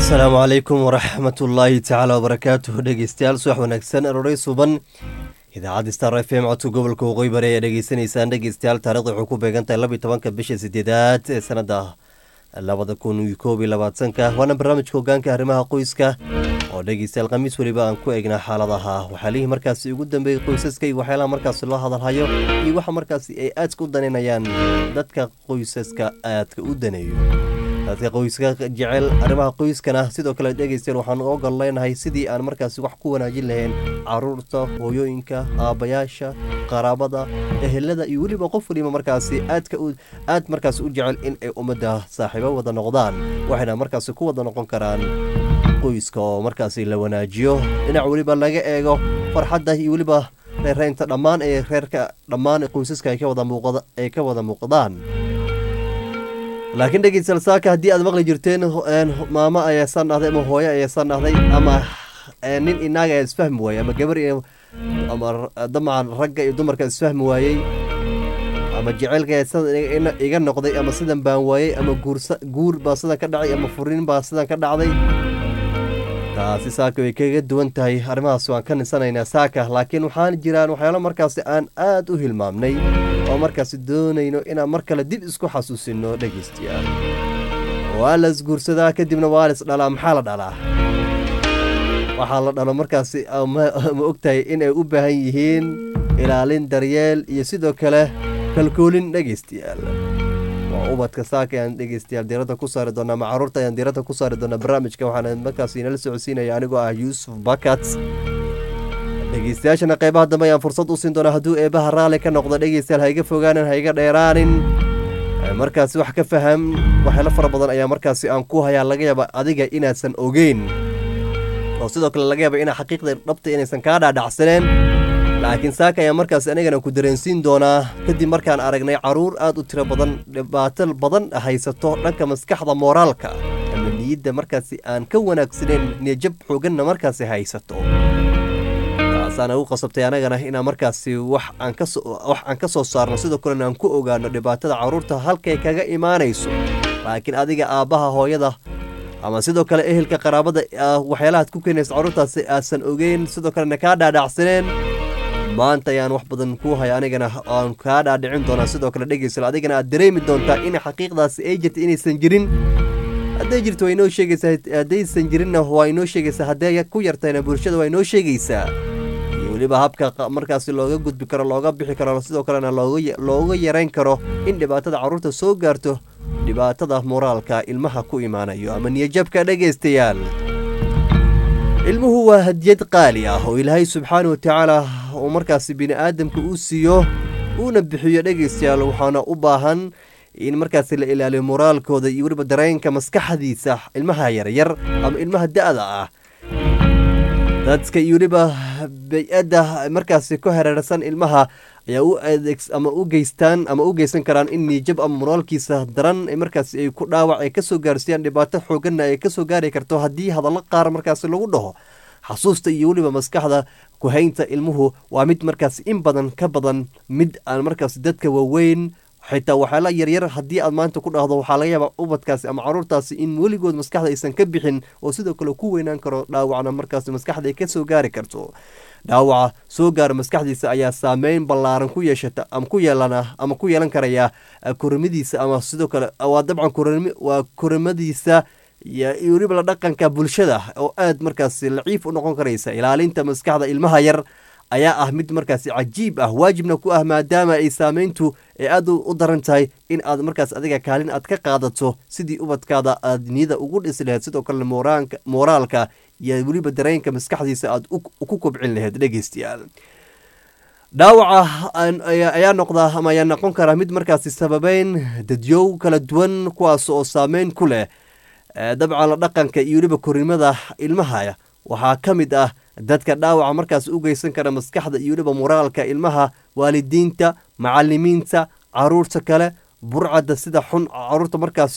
asalaamu calaykum waraxmatullaahi tacaala wabarakaatuh dhegeystayaal subax wanaagsan aroray suban idaacadda star f m codka gobolka waqooyi bari ayaa dhegeysanaysaan dhegeystayaal taarikhda waxay ku beegan tahay laba iyo tobanka bisha sideedaad ee sanada labada kun iyo koob iyo labaatanka waana barnaamijka hogaanka arrimaha qoyska oo dhegeystayaal khamiis weliba aan ku eegnaa xaaladaha waxyaalihii markaasi ugu dambeeyey qoysaska iyo waxyaalaha markaasi loo hadalhayo iyo waxa markaasi ay aadka u daneynayaan dadka qoysaska aadka u daneeyo dadka qoyska jecel arrimaha qoyskana sidoo kale dhegeystayaal waxaan ogol leenahay sidii aan markaasi wax ku wanaajin lahayn caruurta hooyooyinka aabbayaasha qaraabada ehelada iyo weliba qof waliba markaasi aadka aad markaasi u jecel in ay ummadda saaxiibo wada noqdaan waxayna markaasi ku wada noqon karaan qoyska oo markaasi la wanaajiyo dhinac weliba laga eego farxadda iyo weliba reereynta dhammaan ee reerka dhammaan qoysaska ay ka wada muuqda ay ka wada muuqdaan laakiin dhegeystayaal saaka haddii aad maqli jirteen maamo ayaa saan dhahday ama hooyo ayaa saan dhahday ama nin inaaga ayaa isfahmi waayey ama gabar ama damacan ragga iyo dumarka isfahmi waayey ama jaceylka sidan iga noqday ama sidan baan waayey ama guur baa sidan ka dhacay ama furiin baa sidan ka dhacday taasi saaka way kaga duwan tahay arrimahaas waan ka nisanaynaa saaka laakiin waxaan jiraan waxyaalo markaasi aan aad u hilmaamnay oo markaasi doonayno inaan mar kale dib isku xasuusino dhegeystayaal waa la isguursadaa kadibna waa la isdhalaa maxaa la dhalaa waxaa la dhalo markaasi ma ogtahay inay u baahan yihiin ilaalin daryeel iyo sidoo kale kalkoolin dhegeystayaal waa ubadka saaka ayaan dhegeystayaal diiradda ku saari doonaa ama caruurta ayaan diiradda ku saari doonaa barnaamijka waxaana markaasi inala socodsiinaya anigoo ah yuusuf bakat dhegeystayaashana qeybaha dambe ayaan fursad u siin doonaa hadduu eebaha raalli ka noqdo dhegeystayaal haiga fogaanin haiga dheeraanin markaasi wax ka faham waxyaalo fara badan ayaa markaasi aan ku hayaa laga yaaba adiga inaasan ogeyn oo sidoo kale laga yaaba inaa xaqiiqda dhabta inaysan kaa dhaadhacsaneen laakiin saaka ayaa markaasi anigana ku dareensiin doonaa kadib markaan aragnay caruur aad u tiro badan dhibaato badan haysato dhanka maskaxda mooraalka ama niyadda markaasi aan ka wanaagsaneyn niyajab xooganna markaasi haysato taasaana u qasabtay anagana inaan markaasi wax aan ka wax aan ka soo saarno sidoo kalena aan ku ogaano dhibaatada caruurta halkay kaga imaanayso laakiin adiga aabbaha hooyada ama sidoo kale ehelka qaraabada waxyaalahaad ku keenaysa caruurtaasi aasan ogeyn sidoo kalena kaa dhaadhacsaneen maanta ayaan wax badan kuu haya anigana aan kaa dhaadhicin doonaa sidoo kale dhegeysal adigana aad dareemi doontaa in xaqiiqdaasi ay jirta inaysan jirin hadday jirto waa inoo sheegaysaa haddaysan jirinna waa inoo sheegaysaa hadday ku yartayna bulshada waa inoo sheegaysaa iyo weliba habka markaasi looga gudbi karo looga bixi karo sidoo kalena looga yarayn karo in dhibaatada carruurta soo gaarto dhibaatada moraalka ilmaha ku imaanayo ama niyajabka dhegaystayaal ilmuhu waa hadiyad qaali ah oo ilaahay subxaana wa tacaala uu markaasi bini aadamka uu siiyo uuna bixiyo dhegaystayaal waxaana u baahan in markaasi la ilaaliyo moraalkooda iyo weliba dareenka maskaxdiisa ilmaha yaryar ama ilmaha da-da ah dadka iyo weliba bay-adda markaasi ku hareersan ilmaha ayaa u adeeg ama u geystaan ama u geysan karaan in niijab ama moraalkiisa daran markaasi ay ku dhaawac ay kasoo gaarsiiyaan dhibaato xooganna ay kasoo gaari karto haddii hadallo qaar markaasi lagu dhaho xasuusta iyo weliba maskaxda kuhaynta ilmuhu waa mid markaasi in badan ka badan mid aan markaasi dadka waaweyn xitaa waxyaala yaryar haddii aad maanta ku dhahdo waxaa laga yaabaa ubadkaasi ama caruurtaasi in weligood maskaxda aysan ka bixin oo sidoo kale ku weynaan karo dhaawacna markaasi maskaxda ay kasoo gaari karto dhaawaca soo gaara maskaxdiisa ayaa saameyn ballaaran ku yeeshata ama ku yeelana ama ku yeelan karaya korimadiisa ama sidoo kale waa dabcan waa korimadiisa iyo weliba la dhaqanka bulshada oo aad markaasi laciif u noqon karaysa ilaalinta maskaxda ilmaha yar ayaa ah mid markaasi cajiib ah waajibna ku ah maadaama ay saameyntu ee aad u daran tahay in aad markaas adiga kaalin aad ka qaadato sidii ubadkaada aad niyada ugu dhisi lahayd sidoo kale mooraalka iyo weliba dareenka maskaxdiisa aad ku kobcin lahayd dhegeystayaal dhaawaca ayaa noqdaa ama ayaa noqon karaa mid markaasi sababeyn dadyow kala duwan kuwaas oo saameyn ku leh dabcan la dhaqanka iyo weliba korimada ilmaha waxaa ka mid ah dadka dhaawaca markaas u geysan kara maskaxda iyo weliba moraalka ilmaha waalidiinta macalimiinta caruurta kale burcadda sida xun caruurta markaas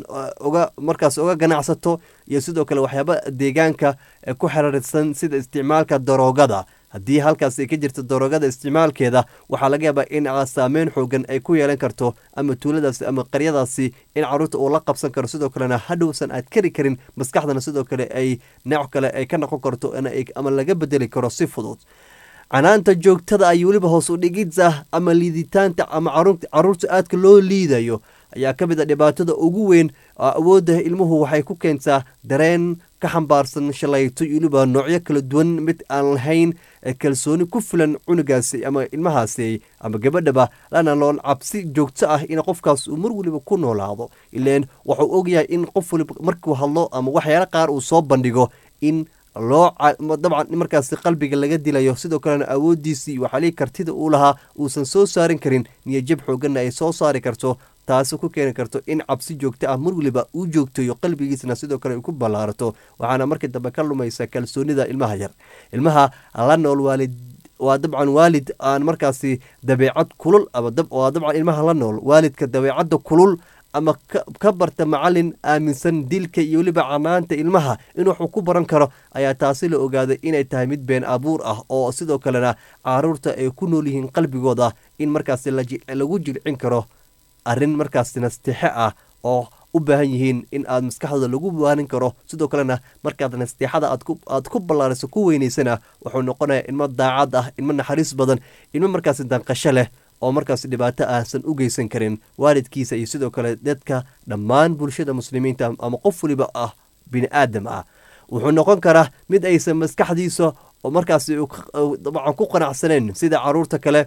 oga markaas oga ganacsato iyo sidoo kale waxyaaba deegaanka ku xiriirsan sida isticmaalka daroogada haddii halkaas ay ka jirto daroogada isticmaalkeeda waxaa laga yaabaa in saameyn xoogan ay ku yeelan karto ama tuuladaasi ama qaryadaasi in caruurta uu la qabsan karo sidoo kalena hadhowsan aad kari karin maskaxdana sidoo kale ay nooc kale ay ka noqon karto ama laga bedeli karo si fudud canaanta joogtada ay weliba hoos u dhigidsa ama liiditaanta ama caruurta aadka loo liidayo ayaa ka mid a dhibaatada ugu weyn awoodda ilmuhu waxay ku keentaa dareen ka xambaarsan shalayto iyo weliba noocyo kala duwan mid aan lahayn kalsooni ku filan cunugaasi ama ilmahaasi ama gabadhaba lana lool cabsi joogto ah in qofkaas uu mar weliba ku noolaado ileen wuxuu ogyahay in qof waliba markuu hadlo ama waxyaala qaar uu soo bandhigo in loo dabcan markaasi qalbiga laga dilayo sidoo kalena awoodiisii waxaalii kartida uu lahaa uusan soo saarin karin niyajab xooganna ay soo saari karto taasi ku keeni karto in cabsi joogto ah mar weliba uu joogtayo qalbigiisna sidoo kale ay ku ballaarato waxaana markii dambe ka lumaysa kalsoonida ilmaha yar ilmaha la nool waalid waa dabcan waalid aan markaasi dabeecad kulul waa dabcan ilmaha la nool waalidka dabeecadda kulul ama ka barta macalin aaminsan dilka iyo weliba canaanta ilmaha in waxuu ku baran karo ayaa taasi la ogaaday inay tahay mid been abuur ah oo sidoo kalena caruurta ay ku nool yihiin qalbigooda in markaasi lagu jilcin karo arrin markaasi nasteexe ah oo u baahan yihiin in aad maskaxdooda lagu waanin karo sidoo kalena markaad nasteexada aad ku ballaariso ku weynaysana wuxuu noqonayaa ilmo daacad ah ilmo naxariis badan ilmo markaasi danqasho leh oo markaas dhibaato ahsan u geysan karin waalidkiisa iyo sidoo kale dadka dhammaan bulshada muslimiinta ama qof waliba ah bini aadam ah wuxuu noqon karaa mid aysan maskaxdiisa oo markaas dabcan ku qanacsaneen sida caruurta kale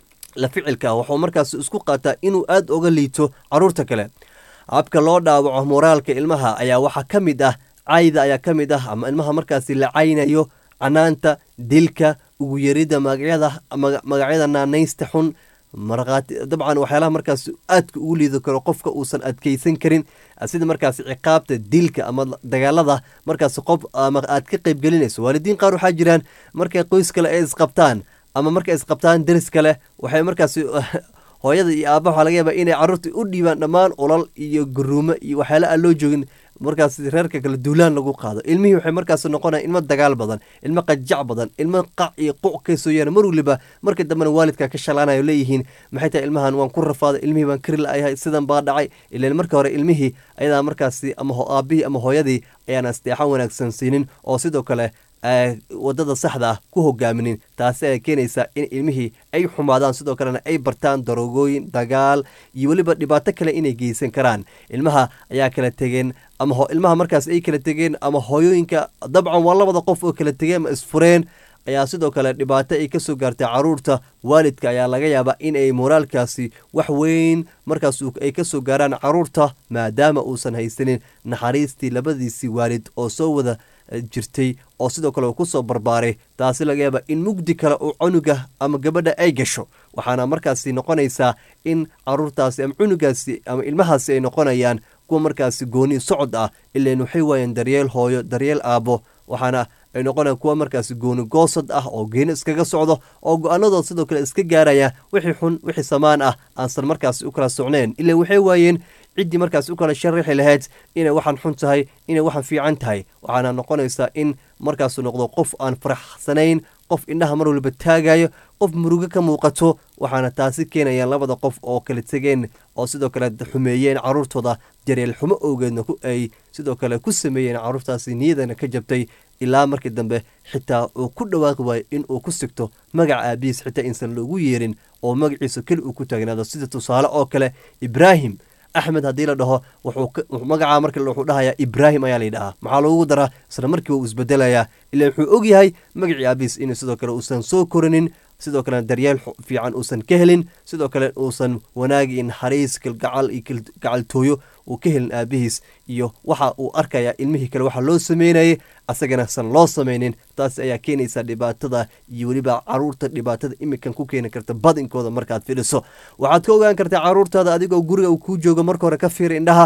la ficilka wuxuu markaas isku qaataa inuu aada oga liito caruurta kale habka loo dhaawaco moraalka ilmaha ayaa waxaa ka mid ah cayda ayaa ka mid ah ama ilmaha markaasi la caynayo canaanta dilka ugu yarida magacyada magacyada naanaysta xun markhaati dabcan waxyaalaha markaas aadka ugu liidi karo qofka uusan adkeysan karin sida markaas ciqaabta dilka ama dagaalada markaas qof ama aad ka qeybgelinayso waalidiin qaar waxaa jiraan markay qoys kale ay isqabtaan ama markay isqabtaan deris kale waxay markaas hooyada iyo aabba waxaa laga yaaba inay carruurta u dhiibaan dhammaan olal iyo garuumo iyo waxyaala aan loo joogin markaas reerka kale duulaan lagu qaado ilmihii waxay markaas noqonaya ilmo dagaal badan ilmo qajac badan ilmo qac iyo quc ka soo yaara mar waliba marka dambena waalidka ka shalaanayo leeyihiin maxay tahay ilmahan waan ku rafaaday ilmihii baan kari la'ayahay sidan baa dhacay ilaan marka hore ilmihii ayadaa markaasi ama aabbihii ama hooyadii ayaan asteexan wanaagsan siinin oo sidoo kale wadada saxda ah ku hogaaminin taasi ay keenaysaa in ilmihii ay xumaadaan sidoo kalena ay bartaan daroogooyin dagaal iyo weliba dhibaato kale inay geysan karaan ilmaha ayaa kala tegeen ama ilmaha markaas ay kala tegeen ama hooyooyinka dabcan waa labada qof oo kala tegeen ama isfureen ayaa sidoo kale dhibaato ay kasoo gaartay caruurta waalidka ayaa laga yaabaa in ay moraalkaasi wax weyn markaas ay kasoo gaaraan caruurta maadaama uusan haysanin naxariistii labadiisii waalid oo soo wada jirtay oo sidoo kale uu kusoo barbaaray taasi laga yaaba in mugdi kale uu cunuga ama gabadha ay gasho waxaana markaasi noqonaysaa in caruurtaasi ama cunugaasi ama ilmahaasi ay noqonayaan kuwa markaasi gooni socod ah ilaan waxay waayeen daryeel hooyo daryeel aabbo waxaana ay noqonayaan kuwa markaasi gooni goosad ah oo geeni iskaga socdo oo go-aanadooda sidoo kale iska gaaraya wixii xun wixii samaan ah aansan markaasi u kala socneen ilaa waxay waayeen ciddii markaas u kala sharixi lahayd inay waxaan xun tahay inay waxaan fiican tahay waxaana noqonaysaa in markaasu noqdo qof aan faraxsanayn qof indhaha mar waliba taagayo qof murugo ka muuqato waxaana taasi keenayaan labada qof oo kala tegeen oo sidoo kale xumeeyeen caruurtooda jareel xumo owgeedna ay sidoo kale ku sameeyeen caruurtaasi niyadana ka jabtay ilaa markii dambe xitaa uu ku dhawaaqi waayo in uu ku sigto magaca aabihiis xitaa insan loogu yeerin oo magaciisa keli uu ku taagnaado sida tusaale oo kale ibraahim axmed haddii la dhaho magacaa marka wuxuu dhahayaa ibraahim ayaa layidhahaa maxaa loogu daraa isla markiiba uu isbedelayaa ilaa wuxuu ogyahay magacii aabihiis in sidoo kale uusan soo korinin sidoo kalena daryeel fiican uusan ka helin sidoo kale uusan wanaag iyo naxariis kalgacal iyo gacaltooyo uu ka helin aabihiis iyo waxa uu arkayaa ilmihii kale waxa loo sameynayay asagana san loo samaynin taas ayaa keenaysa dhibaatada iyo weliba caruurta dhibaatada imikan ku keeni karta badinkooda markaad fidhiso waxaad ka ogaan kartaa caruurtaada adigoo guriga uu kuu joogo marka hore ka fiiri indhaha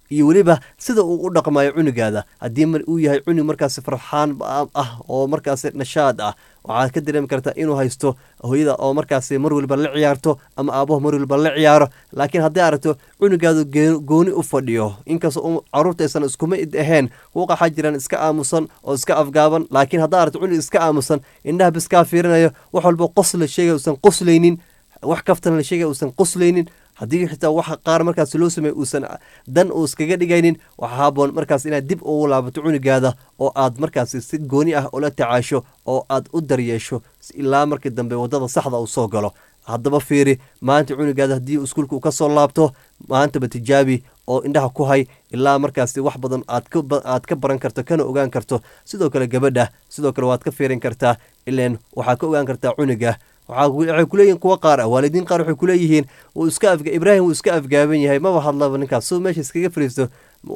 iyo weliba sida uu u dhaqmayo cunugaada haddii uu yahay cunug markaasi farxaan ah oo markaasi nashaad ah waxaad ka dareemi kartaa inuu haysto hooyada oo markaasi mar waliba la ciyaarto ama aabaho mar waliba la ciyaaro laakiin haddii aragto cunugaadu gooni u fadhiyo inkastoo caruurta aysan iskuma id ahayn kuwa waxaa jiraan iska aamusan oo iska afgaaban laakiin haddaa aragto cunug iska aamusan indhaha biskaa fiirinayo wax walba qos la sheegay uusan qoslaynin wax kaftana la sheegay uusan qoslaynin haddii xitaa waxa qaar markaas loo sameey uusan dan uu iskaga dhigaynin waxaa haboon markaas inaad dib ugu laabato cunugaada oo aad markaasi si gooni ah ula tacaasho oo aad u daryeesho ilaa markii dambe waddada saxda uu soo galo haddaba fiiri maanta cunugaada haddii iskuulka uu ka soo laabto maantaba tijaabi oo indhaha ku hay ilaa markaasi wax badan aad ka baran karto kana ogaan karto sidoo kale gabadha sidoo kale waad ka fiirin kartaa ileen waxaad ka ogaan kartaa cunuga waxay kuleeyihin kuwa qaar ah waalidiin qaar waxay kuleeyihiin iska ibraahim wuu iska afgaaban yahay maba hadlaba ninkaas soo meesha iskaga fariisto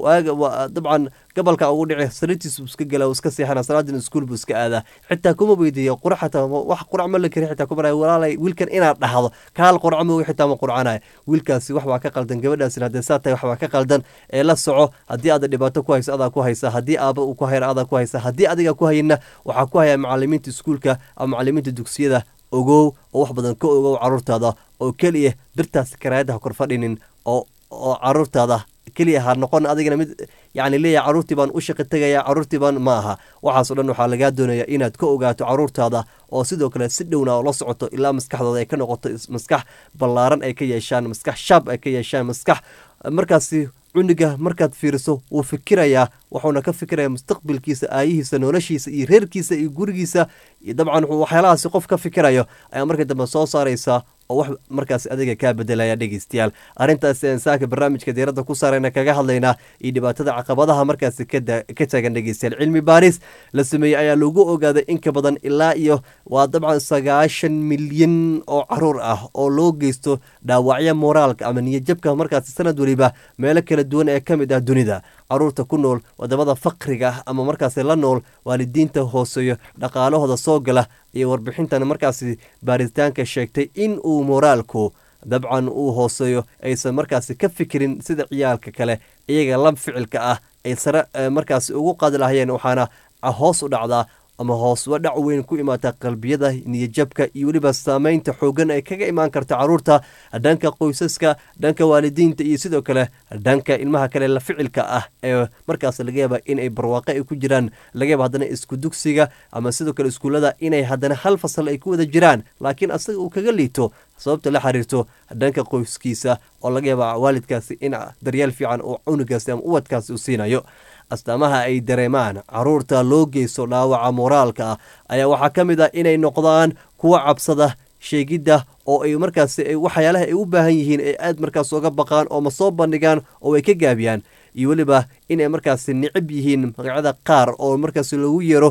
dabcan gabalka ugu dhici sariirtiis buu iska gala iska seexana salaadin iskuul buu iska aadaa xitaa kuma weydiiya qurac xataa wax qurac ma la kari xitaa kuma walaalay wiilkan inaad dhahdo kaal qurac ma xitaa ma qurcanaya wiilkaasi wax baa ka qaldan gabadhaasina haddee saa tahay wax baa ka qaldan ee la soco haddii aada dhibaato ku hayso adaa ku haysa haddii aaba uu ku hayra adaa ku haysa haddii adiga ku hayina waxaa ku haya macalimiinta iskuulka ama macalimiinta dugsiyada ogow oo wax badan ka ogow caruurtaada oo keliya birtaas karaayadda ha kor fadhinin oo oo caruurtaada keliya ha noqon adigana mid yacni leeyahay caruurtii baan u shaqi tegaya caruurtii baan ma aha waxaasoo dhan waxaa lagaa doonaya inaad ka ogaato caruurtaada oo sidoo kale si dhowna oo la socoto ilaa maskaxdooda ay ka noqoto maskax ballaaran ay ka yeeshaan maskax shaab ay ka yeeshaan maskax markaasi cunuga markaad fiiriso wuu fikirayaa wuxuuna ka fikiraya mustaqbalkiisa aayihiisa noloshiisa iyo reerkiisa iyo gurigiisa iyo dabcan waxyaalahaasi qof ka fikirayo ayaa markii dambe soo saaraysaa oo wax markaas adiga kaa bedelaya dhegeystayaal arrintaasi aan saaka barnaamijka diiradda ku saarayna kaga hadlaynaa iyo dhibaatada caqabadaha markaasi ka taagan dhegeystayaal cilmi baaris la sameeyey ayaa lagu ogaaday in ka badan ilaa iyo waa dabcan sagaashan milyan oo caruur ah oo loo geysto dhaawacyo moraalka ama niyadjabka markaasi sanad weliba meelo kala duwan ee ka mid ah dunida caruurta ku nool wadamada faqriga ah ama markaasi la nool waalidiinta hooseeyo dhaqaalahooda soo gala iyo warbixintan markaasi baaritaanka sheegtay in uu moraalku dabcan uu hooseeyo aysan markaasi ka fikirin sida ciyaalka kale iyaga la ficilka ah ay sare markaasi ugu qaadi lahayeen waxaana hoos u dhacdaa ama hoos wa dhac weyn ku imaata qalbiyada niyadjabka iyo weliba saameynta xoogan ay kaga imaan karta caruurta dhanka qoysaska dhanka waalidiinta iyo sidoo kale dhanka ilmaha kale la ficilka ah ee markaas laga yaaba inay barwaaqo ay ku jiraan laga yaaba haddana isku dugsiga ama sidoo kale iskuullada inay haddana hal fasal ay ku wada jiraan laakiin asaga uu kaga liito sababta la xiriirto dhanka qoyskiisa oo laga yaaba waalidkaasi in daryeel fiican oo cunugaasi ama uwadkaasi u siinayo astaamaha ay dareemaan caruurta loo geysto dhaawaca moraalka ah ayaa waxaa ka mid ah inay noqdaan kuwa cabsada sheegidda oo ay markaasi waxyaalaha ay u baahan yihiin ay aad markaas uga baqaan oo ma soo bandhigaan oo ay ka gaabiyaan iyo weliba inay markaasi nicib yihiin magacyada qaar oo markaasi lagu yeero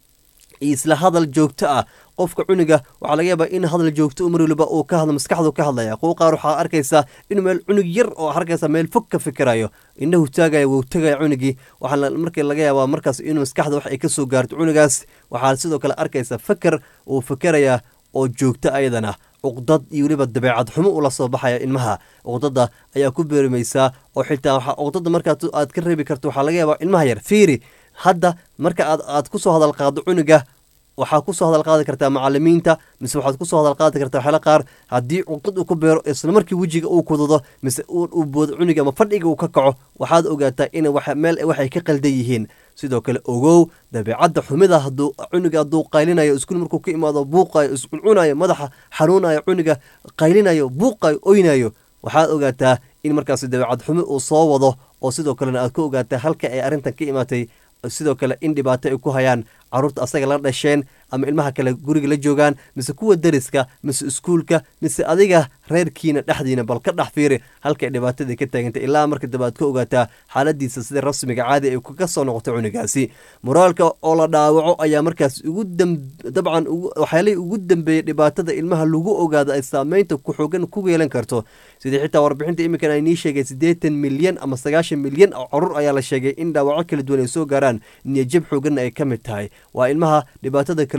isla hadal joogto ah qofka cuniga waxaa laga yaabaa in hadal joogto mar waliba uu ka hadlo maskaxdu ka hadlaya kuwa qaar waxaa arkaysaa inuu meel cunug yar oo arkaysa meel fog ka fikirayo indhahu taagaya wuu tagaya cunugii waxaa markii laga yaabaa markaas inuu maskaxda wax ay ka soo gaarto cunugaas waxaa sidoo kale arkaysa faker uu fikerayaa oo joogto ayadana cuqdad iyo weliba dabeecad xumo ula soo baxaya ilmaha cuqdada ayaa ku beerimaysaa oo xitaa cuqdada markaa aad ka reebi karto waxaa laga yaabaa ilmaha yar fiiri hadda marka aad aad ku soo hadal qaado cunuga waxaa kusoo hadal qaadi kartaa macalimiinta mise waxaad kusoo hadal qaadi kartaa waxyaala qaar haddii cuqdad uu ku beero isla markii wejiga uu kudado mise uu boodo cuniga ama fadhiga uu ka kaco waxaad ogaataa in meel waxay ka qaldan yihiin sidoo kale ogow dabeecadda xumida haduu cuniga hadduu qaylinayo iskuul markuu ka imaado buuqayo iscuncunayo madaxa xanuunayo cuniga qaylinayo buuqayo oynayo waxaad ogaataa in markaasi dabeecad xumi uu soo wado oo sidoo kalena aad ka ogaataa halka ay arrintan ka imaatay sidoo kale in dhibaato ay ku hayaan caruurta asaga la dhasheen ama ilmaha kale guriga la joogaan mise kuwa dariska mise iskuulka mise adiga reerkiina dhexdiina bal ka dhex fiiri halkay dhibaatadii ka taagantay ilaa marka dambe aad ka ogaataa xaaladiisa sida rasmiga caadi ay kaga soo noqotay cunigaasi moraalka oo la dhaawaco ayaa markaas ugu dabcan waxyaalihii ugu dambeeyey dhibaatada ilmaha lagu ogaado ay saameynta ku xoogan ku yeelan karto sidii xitaa warbixinta iminkan ay nii sheegay siddeetan milyan ama sagaashan milyan oo carruur ayaa la sheegay in dhaawaco kala duwan ay soo gaaraan niyajab xooganna ay ka mid tahay waa ilmaha dhibaatada kala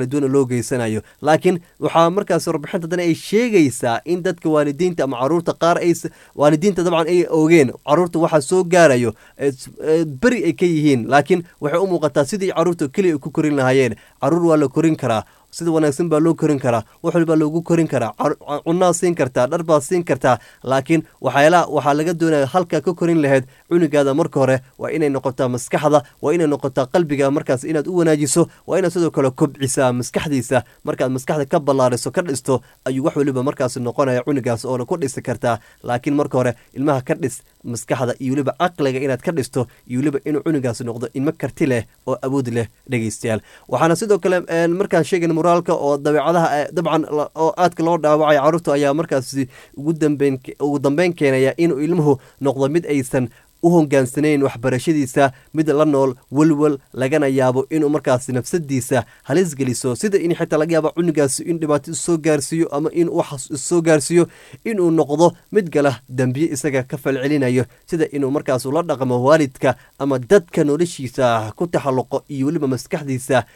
kala duwan loo geysanayo laakiin waxaa markaas warbixinta dan ay sheegaysaa in dadka waalidiinta ama caruurta qaar ay waalidiinta dabcan ay ogeen caruurta waxaa soo gaarayo beri ay ka yihiin laakiin waxay u muuqataa sidii caruurta keliya ku korin lahaayeen caruur waa la korin karaa sida wanaagsan baa loo korin karaa wax walbaa loogu korin karaa cunaa siin kartaa dhar baad siin kartaa laakiin waxyaalaha waxaa laga doonaya halkaa ka korin lahayd cunugaada marka hore waa inay noqotaa maskaxda waa inay noqotaa qalbiga markaas inaad u wanaajiso waa inaad sidoo kale kobcisaa maskaxdiisa markaad maskaxda ka ballaariso ka dhisto ayuu wax waliba markaas noqonaya cunugaas oona ku dhisi kartaa laakiin marka hore ilmaha ka dhis maskaxda iyo weliba caqliga inaad ka dhisto iyo weliba inuu cunugaas noqdo ilmo karti leh oo awood leh dhegeystayaal waxaana sidoo kale markaan sheegan moraalka oo dabeecadaha dabcan oo aadka loo dhaawacaya carruurta ayaa markaasi ugu dambeyn ugu dambeyn keenaya inuu ilmuhu noqdo mid aysan u hogaansanayn waxbarashadiisa mid la nool welwel lagana yaabo inuu markaas nafsadiisa halis geliso sida in xitaa laga yaabo cunugaasi in dhibaato isoo gaarsiiyo ama in wax isoo gaarsiiyo inuu noqdo mid gala dembiye isaga ka falcelinayo sida inuu markaas ula dhaqmo waalidka ama dadka noloshiisa ku taxalluqo iyo weliba maskaxdiisa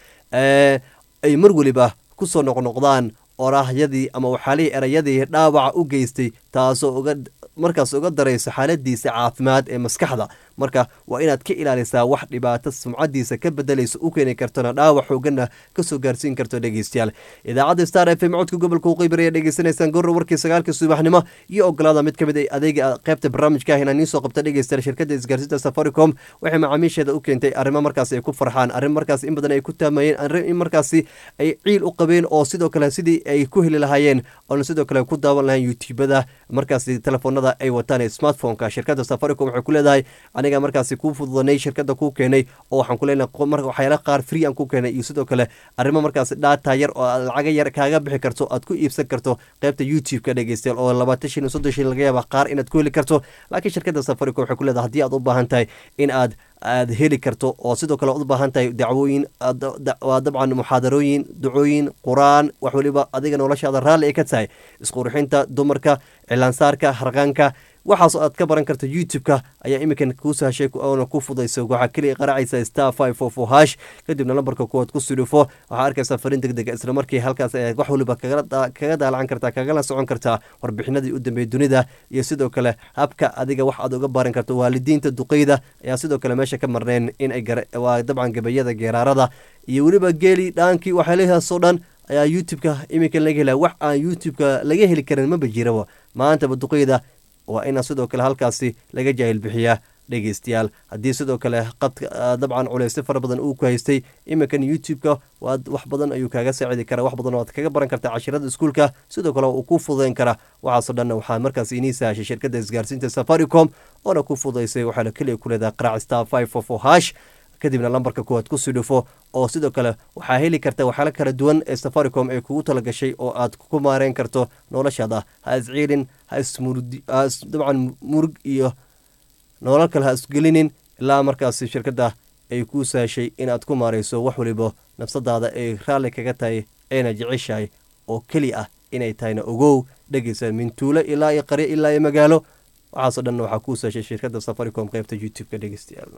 ay mar weliba ku soo noqnoqdaan oraahyadii ama waxaalihii erayadii dhaawaca u geystay taasoo uga markaas uga darayso xaaladiisa caafimaad ee maskaxda marka waa inaad ka ilaalisaa wax dhibaato sumcadiisa ka bedelayso u keeni kartona dhaawac xoogana kasoo gaarsiin karto dhegeystayaal idaacadda star f m codka gobolka uqeybir ayaa dhegeysanaysaan gorra warkii sagaalka subaxnimo iyo ogolaada mid ka mid a adeega qaybta barnaamijka ah inaan iisoo qabta dhegeystayaal shirkadda isgaarsiinta safaricom waxay macaamiisheeda u keentay arrimo markaas ay ku farxaan arrin markaas in badan ay ku taamayeen arrin in markaasi ay ciil u qabeen oo sidoo kale sidii ay ku heli lahaayeen oona sidoo kale ku daawan lahayn youtubada markaasi telefoonada ay wataan ee smartphoneka shirkadda safaricom waxay ku leedahay aniga markaasi kuu fududanay shirkadda kuu keenay oo waxaan ku leenahay waxyaala qaar free aan ku keenay iyo sidoo kale arrimo markaasi dhaata yar oo aad lacaga yar kaaga bixi karto aad ku iibsan karto qaybta youtube-ka dhegeystayaal oo labaatan shin iyo soddon shin laga yaaba qaar inaad ku heli karto laakiin shirkadda safaricom waxay ku leedahay haddii aad u baahan tahay in aad aad heli karto oo sidoo kale u baahan tahay dacwooyin waa dabcan muxaadarooyin ducooyin qur-aan wax weliba adiga noloshaada raalli ay ka tahay isqurxinta dumarka cilaansaarka harqaanka waxaasoo aad ka baran karta youtube-ka ayaa iminkan kuu sahashay oona ku fudayso waxaa keliya qaracaysa star five four four hash kadibna lambarka kuwaad ku sudhufo waxaa arkaysaa fariin deg dega isla markii halkaas ayaad wax waliba kaga daalacan kartaa kagala socon kartaa warbixinadii u dambeeyey dunida iyo sidoo kale habka adiga wax aad uga baran karto waalidiinta duqeyda ayaa sidoo kale meesha ka marneen in ay waa dabcan gabayada geeraarada iyo weliba geeli dhaankii waxyaalahaasoo dhan ayaa youtube-ka iminkan laga helaya wax aan youtube-ka laga heli karin maba jiraba maantaba duqeyda waa ina sidoo kale halkaasi laga jaahil bixiyaa dhegeystayaal haddii sidoo kale qadka dabcan culeysyo fara badan uu ku haystay iminkan youtube-ka waad wax badan ayuu kaaga saacidi karaa wax badan oo aad kaga baran kartaa cashirada iskuulka sidoo kale uu ku fududeyn karaa waxaasoo dhanna waxaa markaas inii sahashay shirkadda isgaarsiinta safaricom oona ku fududaysay waxaana keliya ku leedahay qarac star five four four hash kadibna lambarka kuwaad ku sii dhufo oo sidoo kale waxaa heli karta waxyaala kala duwan ee safaricom ee kugu talagashay oo aad ku maareyn karto noloshaada ha isciilin ha isdabcan murug iyo nolol kale ha isgelinin ilaa markaasi shirkadda ay kuu sahashay inaad ku maareyso wax waliba nafsadaada ay raalli kaga tahay ayna jeceshahay oo keli ah inay tahayna ogow dhegeysa mintuulo ilaa iyo qaryo ilaa iyo magaalo waxaasoo dhanna waxaa kuu sahashay shirkadda safaricom qeybta youtube-ka dhegeystayaal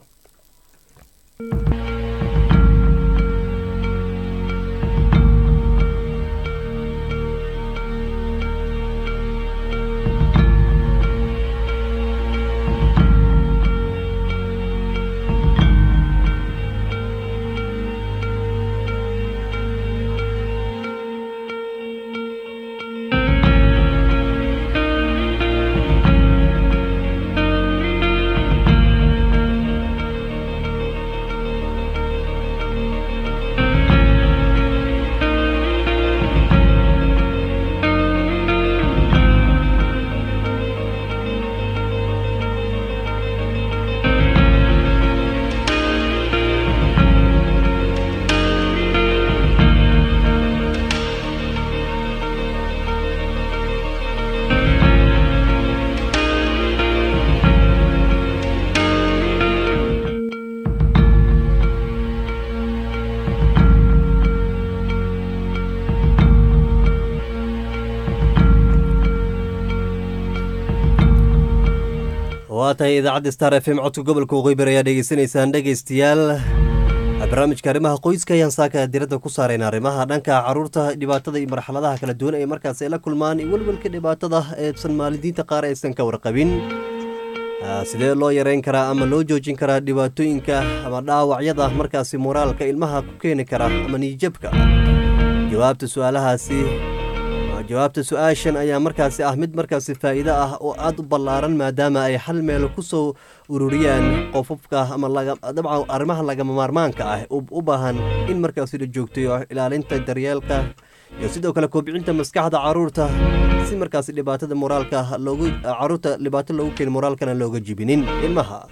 waa tahay idaacadda star f m codka gobolka waqooyi bari ayaa dhegeysanaysaan dhegeystayaal barnaamijka arrimaha qoyska ayaan saaka diradda ku saarayna arrimaha dhanka caruurta dhibaatada iyo marxaladaha kala duwan ee markaas ay la kulmaan iyo welwelka dhibaatada eesan maalidiinta qaar aysan ka warqabin sidee loo yareyn karaa ama loo joojin karaa dhibaatooyinka ama dhaawacyada markaasi moraalka ilmaha ku keeni kara ama niyijabka jawaabta su-aalahaasi jawaabta su-aashan ayaa markaasi ah mid markaasi faa'iido ah oo aada u ballaaran maadaama ay hal meel ku soo ururiyaan qofofka ama dabcan arrimaha lagama maarmaanka ah u baahan in markaasi la joogtayo ilaalinta daryeelka iyo sidoo kale kobcinta maskaxda caruurta si markaasi dhibaatada moraalka loogu caruurta dhibaato loogu keeni moraalkana looga jibinin ilmaha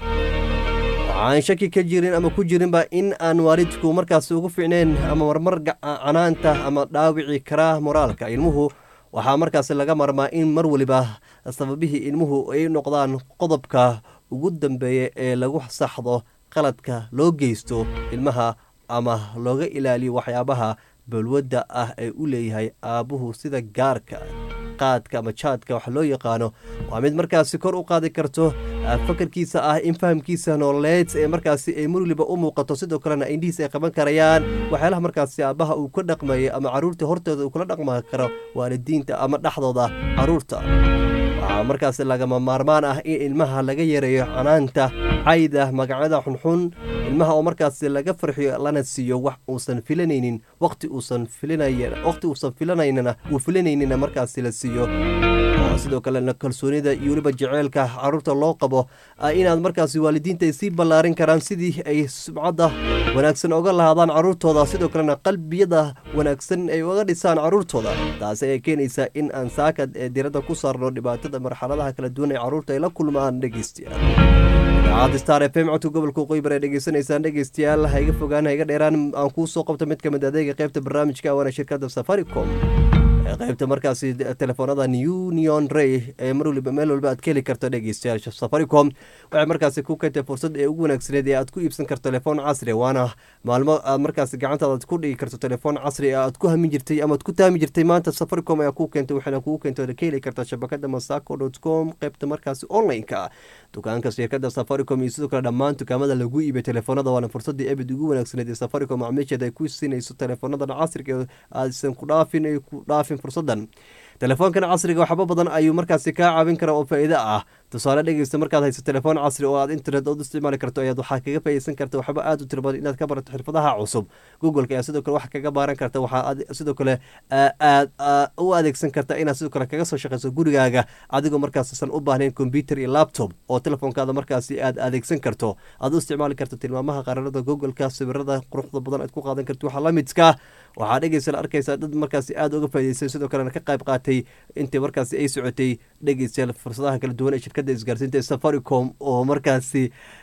waxaan shaki ka jirin ama ku jirinba in aan waalidku markaasi ugu fiicneen ama marmar canaanta ama dhaawici karaa moraalka ilmuhu waxaa markaasi laga marmaa in mar weliba sababihii ilmuhu ay noqdaan qodobka ugu dambeeya ee lagu saxdo qaladka loo geysto ilmaha ama looga ilaaliyo waxyaabaha balwadda ah ee u leeyahay aabbuhu sida gaarka qaadka ama jaadka wax loo yaqaano waa mid markaasi kor u qaadi karto fakarkiisa ah in fahamkiisa nololeed ee markaasi ay mar waliba u muuqato sidoo kalena indhihiis ay qaban karayaan waxyaalaha markaasi aabbaha uu ka dhaqmayay ama caruurta hortooda uu kula dhaqma karo waalidiinta ama dhexdooda caruurta waxaa markaasi lagama maarmaan ah in ilmaha laga yareeyo canaanta cayda magacyada xunxun ilmaha oo markaasi laga farxiyo lana siiyo wax uusan filanaynin waqti uusan waqti uusan filanaynana uu filanaynina markaasi la siiyo sidoo kalena kalsoonida iyo weliba jeceylka caruurta loo qabo inaad markaasi waalidiinta ay sii ballaarin karaan sidii ay subcadda wanaagsan oga lahaadaan caruurtooda sidoo kalena qalbiyada wanaagsan ay uga dhisaan caruurtooda taasi ayaa keenaysaa in aan saakad ee diradda ku saarno dhibaatada marxaladaha kala duwan ee caruurta ay la kulmaan dhegeystayaal idaacadda star f m codka gobolka qoybar ee dhegeysanaysaan dhegeystayaal ha iga fogaan ha iga dheeraan aan kuu soo qabto mid ka mid adeega qaybta barnaamijka waana shirkadda safaricom qaybta markaasi telefoonada union ray ee mar waliba meel walba aad ka heli karto dhegeystayaasha safaricom waxay markaasi ku keentay fursad ee ugu wanaagsaneed ee aad ku iibsan karto telefoon casri waana maalmo aad markaasi gacantaada ku dhigi karto telefoon casri aad ku hamin jirtay ama aad ku taami jirtay maanta safaricom ayaa ku keentay waxaana kugu keentay ka heli karta shabakada masaco dot com qaybta markaasi online-ka dukaanka shirkada safaricom iyo sidoo kale dhammaan dukaamada lagu iibay telefoonada waana fursadii ebid ugu wanaagsaneed ee safaricom macmiisheeda ay ku siinayso teleefoonadan casriga aadsan ku dhaafin ay ku dhaafin fursadan telefoonkan casriga waxba badan ayuu markaasi kaa caawin kara oo faa'iido ah tusaale dhegeysta markaad hayso telefoon casri oo aad internet ood isticmaali karto ayaad waxaa kaga faa'iideysan karta waxba aad u tiro badan inaad ka barato xirfadaha cusub googleka ayaa sidoo kale wax kaga baaran karta waxaa sidoo kale aad u adeegsan karta inaad sidoo kale kaga soo shaqeyso gurigaaga adigoo markaasisan u baahnayn computer iyo laptop oo telefoonkaada markaasi aad adeegsan karto aad u isticmaali karto tilmaamaha qaranada googleka sawirada quruxda badan aad ku qaadan karto waxa la midka waxaa dhegeysa la arkaysaa dad markaasi aada uga faa'iideystay sidoo kalena ka qayb qaatay intii markaasi ay socotay dhegeystayaal fursadaha kala duwan ee shirkadda isgaarsiinta ee safaricom oo markaasi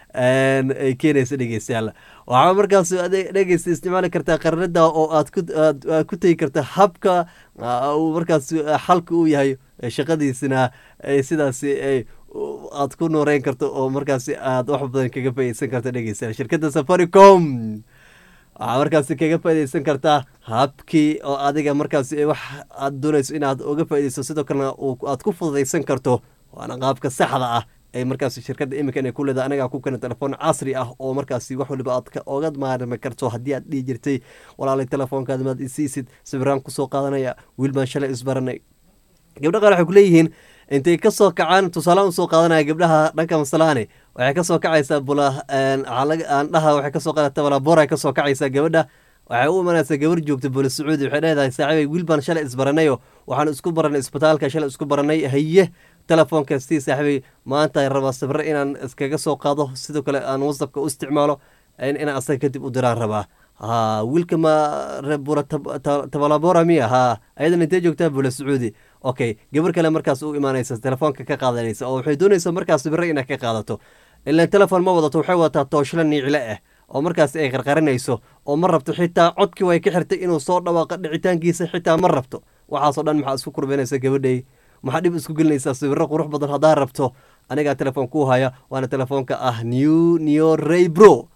ay keenaysa dhegeystayaal waxaa markaas dhegeysta isticmaali kartaa qaranada oo aad ku tegi karta habka uu markaas xalka uu yahay shaqadiisina sidaasi aad ku nooreyn karto oo markaasi aad wax badan kaga faa'iideysan karto dhegeystayaal shirkadda safaricom waxaa markaasi kaga faaideysan kartaa habkii oo adiga markaasi wax aad doonayso inaad uga faaideyso sidoo kalena aad ku fududaysan karto waana qaabka saxda ah ee markaasi shirkadda iminkan ay ku leedahay anagaa ku keena telefoon casri ah oo markaasi wax waliba aad oga maarmi karto haddii aad dhihi jirtay walaalay telefoonkaada maad isiisid sawiraan kusoo qaadanaya wiil baan shalay isbaranay gabdha qaar waxay kuleeyihiin intay kasoo kacaan tusaalaan usoo qaadanaya gabdhaha dhanka masalaane waxay kasoo kacaysaa bula aandhaha waxay kasoo qaadata balaboray kasoo kacaysaa gabadha waxay u imanaysaa gabar joogta bula sacuudi waxay leedahay saaxiibay wiil baan shalay isbaranayo waxaan isku baranay isbitaalka shalay isku baranay haye telefoonka sii saaxiibay maanta raba sawiro inaan iskaga soo qaado sidoo kale aan whatsappka u isticmaalo inaan asaga kadib u diraan rabaa ha wiilka ma bula tabalabora miya ha ayadan intee joogtaa bula sacuudi okay gabar kale markaas u imaanaysa telefoonka ka qaadanaysa oo waxay doonaysa markaas sawiro inaad ka qaadato ilan telefon ma wadato waxay wadataa tooshla niicile ah oo markaas ay qarqarinayso oo ma rabto xitaa codkii way ka xirtay inuu soo dhawaaqa dhicitaankiisa xitaa ma rabto waxaasoo dhan maxaa isku kurbanaysa gabadhay maxaa dhib isku gelinaysaa sawiro qurux badan haddaa rabto anigaa telefoon kuu haya waana telefoonka ah new neo ray bro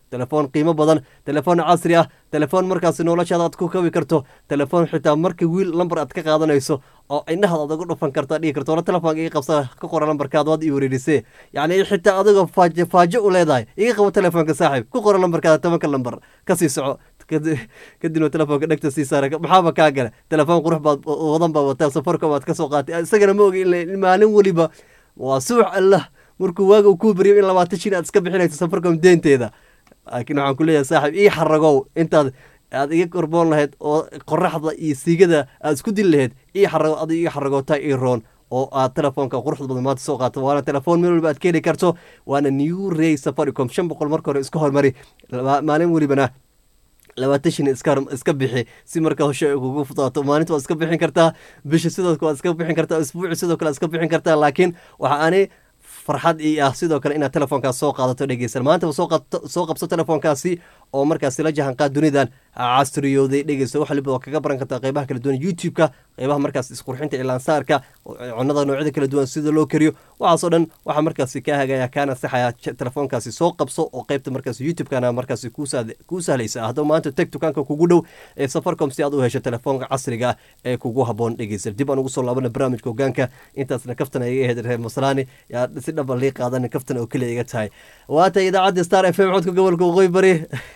telefoon qiimo badan telefoon casri ah telefoon markaasi noloshaada aad ku kabi karto telefoon xitaa marka wiil lambar aad ka qaadanayso oo indhahaad aad uga dhufan karto dhihi karto wala telefoonka iga qabsa ka qora lambarkaad waad ii wareerisee yacni xitaa adigoo faajo faajo u leedahay iga qabo telefoonka saaxiib ku qora lambarkaada tobanka lambar kasii soco kadibna telefoonka dhegta sii saara maxaaba kaa gale telefoon qurux baad wadan baa wataa safarka baad ka soo qaatay isagana ma ogi in maalin weliba waa suux allah markuu waaga uu kuu beriyo in labaatan shin aad iska bixinayso safarcom deenteeda laakiin waxaan ku leeyahay saaxiib ii xaragow intaad aad iga korboon lahayd oo qoraxda iyo siigada aad isku dili lahayd ii xarago adi iga xaragootaa ii roon oo aad telefoonka quruxda badan maanta soo qaato waana telefoon meel waliba aad ka heli karto waana new ray safaricom shan boqol marka hore iska hormari maalin welibana labaatan shin iska iska bixi si markaa hoshe ay kugu fudaato maalinta waad iska bixin kartaa bisha sidoo kale waad iska bixin kartaa isbuuci sidoo kale iska bixin kartaa laakiin waxa ani farxad ii ah sidoo kale inaad telefoonkaas soo qaadato dhegeysan maantaba soo qabso telefoonkaasi oo markaasi la jahanqaad dunidan casriyooday dhegeysa wax waliba waa kaga baran kartaa qeybaha kala duwan youtube-ka qeybaha markaas isqurxinta ilaansaarka cunada noocyada kala duwan sida loo kariyo waxaasoo dhan waxaa markaasi kaa hagaya kaana saxaya telefoonkaasi soo qabso oo qeybta markaas youtube-kana markaasi kuu sahlaysa haddaba maanta teg dukaanka kugu dhow ee safarcom si aad u hesho telefoonka casriga ee kugu haboon dhegeysa dib aan ugu soo laabana barnaamijka hogaanka intaasna kaftan ay iga ahayd reer maslaani yaa si dhaba lii qaadan kaftan oo keliya iga tahay waata idaacadda star f m codka gobolka waqooyi bari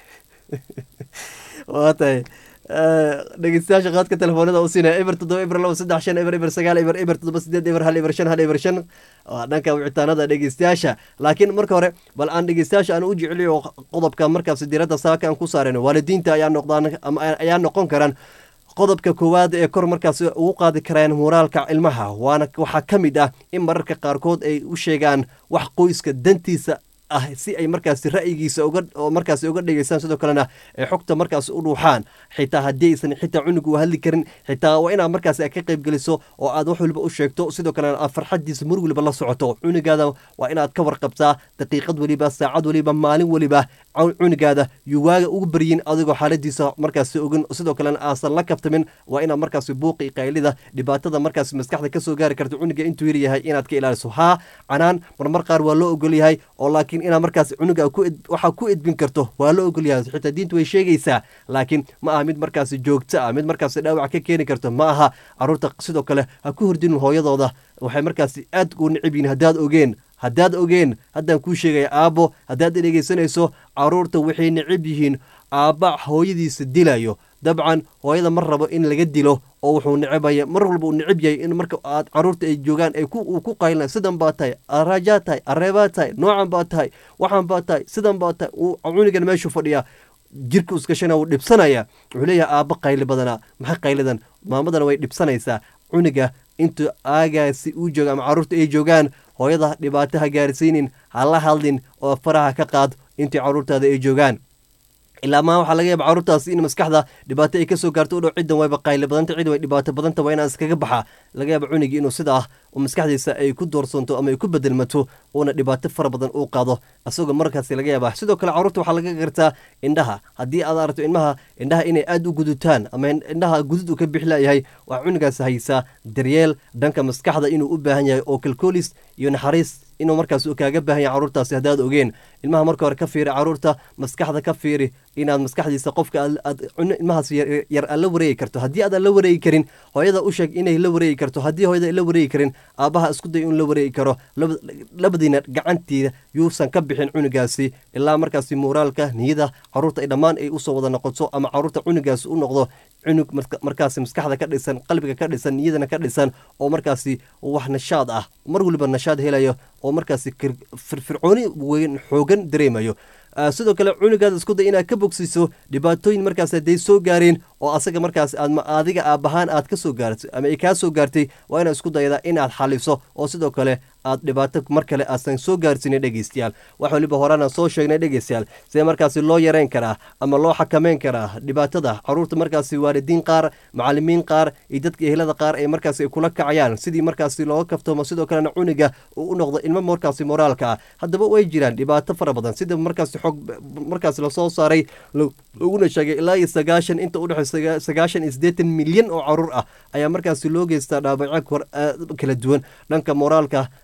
waa tahay dhegeystayaasha qaadka telefoonada u siinaya eber toddoba eber laba saddex shan eber eber sagaal eber eber toddoba sideed eber hal eber shan hal eber shan waa dhanka wicitaanada dhegeystayaasha laakiin marka hore bal aan dhegeystayaasha aan u jeceliyo qodobka markaasi diiradda saaka aan ku saarayno waalidiinta ayaa noqdaan ama ayaa noqon karaan qodobka koowaad ee kor markaasi ugu qaadi karaan moraalka ilmaha waana waxaa ka mid ah in mararka qaarkood ay u sheegaan wax qoyska dantiisa ah si ay markaasi ra'yigiisa uga oo markaasi uga dhegeystaan sidoo kalena ay xogta markaasi u dhuuxaan xitaa haddii aysan xitaa cunug u hadli karin xitaa waa inaad markaasi ka qayb geliso oo aad wax waliba u sheegto sidoo kalena aad farxadiisa mur waliba la socoto cunugaada waa inaad ka warqabtaa daqiiqad waliba saacad waliba maalin waliba cunugaada yuu waaga ugu baryin adigoo xaaladiisa markaasi ogin sidoo kalena aasan la kaftamin waa inaad markaasi buuqi qaylida dhibaatada markaasi maskaxda kasoo gaari karta cunuga intuu yar yahay inaad ka ilaaliso haa canaan marmar qaar waa loo ogol yahay oo laakiin inaad markaas cunuga waxaa ku edbin karto waa la ogol yahay xitaa diintu way sheegaysaa laakiin ma aha mid markaasi joogto ah mid markaasi dhaawac ka keeni karto ma aha caruurta sidoo kale ha ku hordinin hooyadooda waxay markaasi aad u necib yihin haddaad ogeen haddaad ogeen haddaan kuu sheegaya aabbo haddaad dhegeysanayso caruurta waxay necib yihiin aabba hooyadiisa dilayo dabcan hooyada ma rabo in laga dilo oo wuxuu necebaya mar walba uu neceb yahay in marka aad caruurta ay joogaan ay uu ku qaylina sidan baa tahay arajaa tahay areebaa tahay noocan baa tahay waxaan baa tahay sidan baa tahay uu cunigan meeshuu fadhiyaa jirka iskashana wuu dhibsanaya wuxuu leeyahay aabba qayli badanaa maxay qaylidan maamadana way dhibsanaysaa cuniga intuu aagaasi uu jooga ama caruurta ay joogaan hooyada dhibaato ha gaarsiinin ha la hadlin oo faraha ka qaad intii caruurtaada ay joogaan ilaa maa waxaa laga yaaba caruurtaasi in maskaxda dhibaato ay kasoo gaarto u dhow ciddan wayba qayli badanta cid way dhibaato badanta waa inaan iskaga baxa laga yaaba cunigii inuu sida ah oo maskaxdiisa ay ku doorsanto ama ay ku bedelmato uuna dhibaato fara badan uu qaado isagoo markaasi laga yaaba sidoo kale caruurta waxaa laga gartaa indhaha haddii aad aragto ilmaha indhaha inay aada u gudutaan ama indhaha gudud uu ka bixilayahay waxaa cunigaas haysaa daryeel dhanka maskaxda inuu u baahan yahay oo kalkoolis iyo naxariis inuu markaas kaaga baahan yahay caruurtaasi haddaad ogeen ilmaha marka hore ka fiiri caruurta maskaxda ka fiiri inaad maskaxdiisa qofka aad ilmahaas yar aad la wareegi karto haddii aad aan la wareegi karin hooyada u sheeg inay la wareegi karto haddii hooyada ay la wareegi karin aabbaha isku day in la wareegi karo labadiina gacantiida yuusan ka bixin cunugaasi ilaa markaasi muuraalka niyada caruurta ay dhammaan ay usoo wada noqoto ama caruurta cunugaasi u noqdo cunug markaasi maskaxda ka dhisan qalbiga ka dhisan niyadana ka dhisan oo markaasi wax nashaad ah mar waliba nashaad helayo oo markaasi firfircooni weyn xoogan dareemayo sidoo kale cunugaada isku day inaad ka bogsiiso dhibaatooyin markaas hadday soo gaareen oo asaga markaas aad adiga aabbahaan aad ka soo gaartay ama ay kaa soo gaartay waa inaad isku daydaa inaad xaliso oo sidoo kale aad dhibaato mar kale aadsan soo gaarsiinin dhegeystayaal wax waliba horaanaan soo sheegnay dhegeystayaal sidee markaasi loo yareyn karaa ama loo xakameyn karaa dhibaatada caruurta markaasi waalidiin qaar macalimiin qaar iyo dadka ehelada qaar ay markaasi kula kacayaan sidii markaasi looga kaftoomo sidoo kalena cuniga uu u noqdo ilmo markaasi moraalka ah haddaba way jiraan dhibaato fara badan sida markaasi xog markaasi lasoo saaray laguna sheegay ilaa iyo sagaashan inta udhexey sagaashan iyo siddeetan milyan oo caruur ah ayaa markaasi loo geystaa dhaabacyo kala duwan dhanka moraalka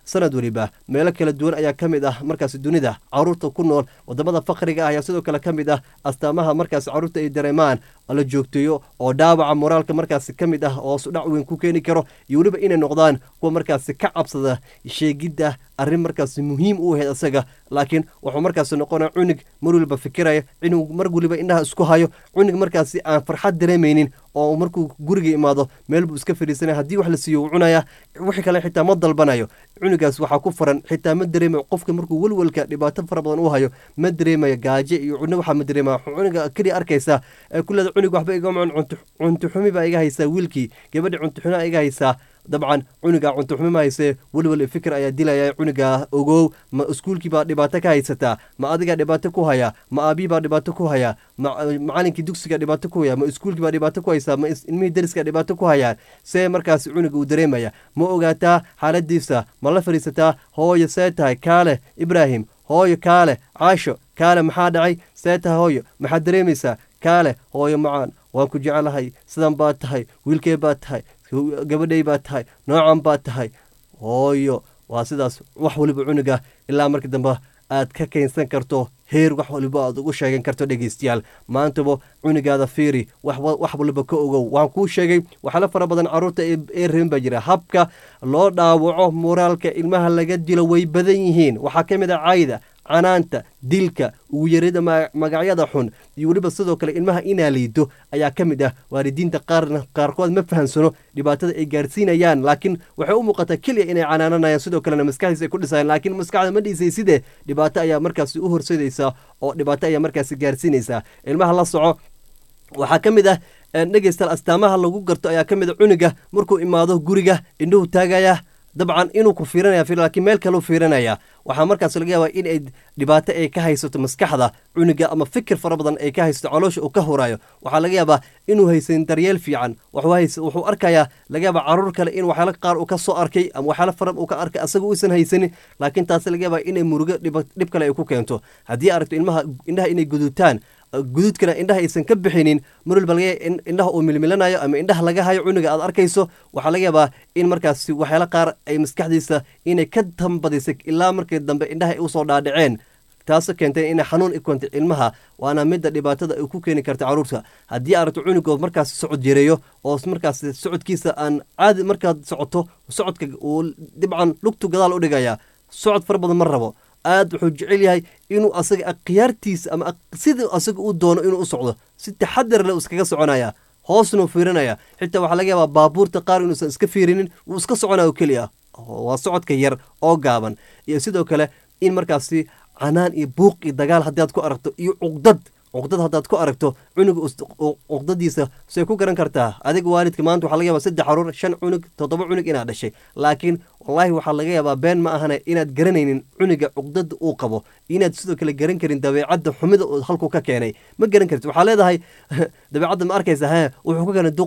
sanad weliba meelo kala duwan ayaa ka mid ah markaasi dunida caruurta ku nool wadamada fakriga ah ayaa sidoo kale ka mid ah astaamaha markaasi caruurta ay dareemaan la joogteeyo oo dhaawaca moraalka markaasi ka mid ah oo sudhac weyn ku keeni karo iyo weliba inay noqdaan kuwa markaasi ka cabsada sheegidda arrin markaasi muhiim u ahayd isaga laakiin wuxuu markaasi noqonaya cunug mar waliba fikiraya cunug mar waliba indhaha isku hayo cunug markaasi aan farxad dareemaynin oo markuu guriga imaado meel buu iska fadhiisanaya haddii wax la siiyo uu cunaya wixii kale xitaa ma dalbanayo cunugaas waxaa ku furan xitaa ma dareemayo qofka markuu welwelka dhibaato fara badan u hayo ma dareemayo gaajo iyo cunno waxaa ma dareemaya cunuga keliya arkaysaa ee kuleeda cunug waxba igama cunto cuntuxumi baa iga haysaa wiilkii gabadhi cuntuxumaa iga haysaa dabcan cunuga cuntuxumi ma haysee welwel fikir ayaa dilaya cunuga ogow ma iskuulkii baa dhibaato ka haysataa ma adigaa dhibaato ku haya ma aabii baa dhibaato ku haya ma macalinkii dugsiga dhibaato ku haya ma iskuulkii baa dhibaato ku haysaa ma ilmihii dariska dhibaato ku hayaan see markaas cunuga uu dareemaya ma ogaataa xaaladiisa ma la fadhiisataa hooyo see tahay kaale ibraahim hooyo kaale caasho kaale maxaa dhacay see tahay hooyo maxaad dareemaysaa kaale hooyo macaan waan ku jecelahay sidan baa tahay wiilkee baa tahay gabadhay baa tahay noocan baa tahay hooyo waa sidaas wax waliba cunuga ilaa marka dambe aad ka keensan karto heer wax waliba aad ugu sheegan karto dhegeystayaal maantaba cunugaada fiiri wax waliba ka ogow waan kuu sheegay waxyaala fara badan caruurta ee reban baa jira habka loo dhaawaco moraalka ilmaha laga dilo way badan yihiin waxaa ka mid a cayda canaanta dilka ugu yarida magacyada xun iyo weliba sidoo kale ilmaha inaa liido ayaa ka mid ah waalidiinta qaarna qaarkood ma fahamsano dhibaatada ay gaarsiinayaan laakiin waxay u muuqataa keliya inay canaananayaan sidoo kalena maskaxdiisa ay ku dhisayaan laakiin maskaxda ma dhiisay sidee dhibaato ayaa markaasi u horseedaysaa oo dhibaato ayaa markaasi gaarsiinaysaa ilmaha la soco waxaa ka mid ah dhegeystaal astaamaha lagu garto ayaa ka mid a cunuga markuu imaado guriga indhuhu taagaya dabcan inuu ku fiiranaya laakiin meel kaleu fiiranaya waxaa markaas laga yaabaa in ay dhibaato ay ka haysato maskaxda cunuga ama fikir fara badan ay ka haysato caloosha uu ka horayo waxaa laga yaabaa inuu haysan daryeel fiican wuxuu arkayaa laga yaabaa caruur kale in waxyaala qaar uu ka soo arkay ama waxyaala fara uu ka arkay asaga uusan haysanin laakiin taasi laga yaabaa inay murugo dhib kale ay ku keento haddii aragto ilmaha indhaha inay guduutaan guduudkana indhaha aysan ka bixinin mar walba laga indhaha uu milmilanayo ama indhaha laga hayo cunuga aad arkayso waxaa laga yaabaa in markaasi waxyaala qaar ay maskaxdiisa inay ka tambadisay ilaa markii dambe indhaha ay usoo dhaadhaceen taasoo keentay inay xanuun i keentay ilmaha waana midda dhibaatada ay ku keeni karta caruurta haddii aragto cunugood markaas socod yareeyo oo markaas socodkiisa aan caadi markaad socoto socodka uu dhibcan lugtu gadaal u dhigaya socod fara badan ma rabo aad wuxuu jecel yahay inuu asaga akhyaartiisa ama sidii asaga uu doono inuu u socdo si taxadar leh iskaga soconaya hoosnuu fiirinaya xitaa waxaa laga yaabaa baabuurta qaar inuusan iska fiirinin wuu iska soconaya keliya waa socodka yar oo gaaban iyo sidoo kale in markaasi canaan iyo buuq iyo dagaal haddaad ku aragto iyo cuqdad cuqdad haddaad ku aragto cunuga cuqdadiisa say ku garan kartaa adiga waalidka maanta waxaa laga yabaa saddex caruur shan cunug toddoba cunug inaad dhashay laakiin wallaahi waxaa laga yaabaa been ma ahane inaad garanaynin cunuga cuqdada uu qabo inaad sidoo kale garan karin dabeecadda xumida uu halkuu ka keenay ma garan kartid waxaa leedahay dabeecadda ma arkaysa he wuxuu ka keenay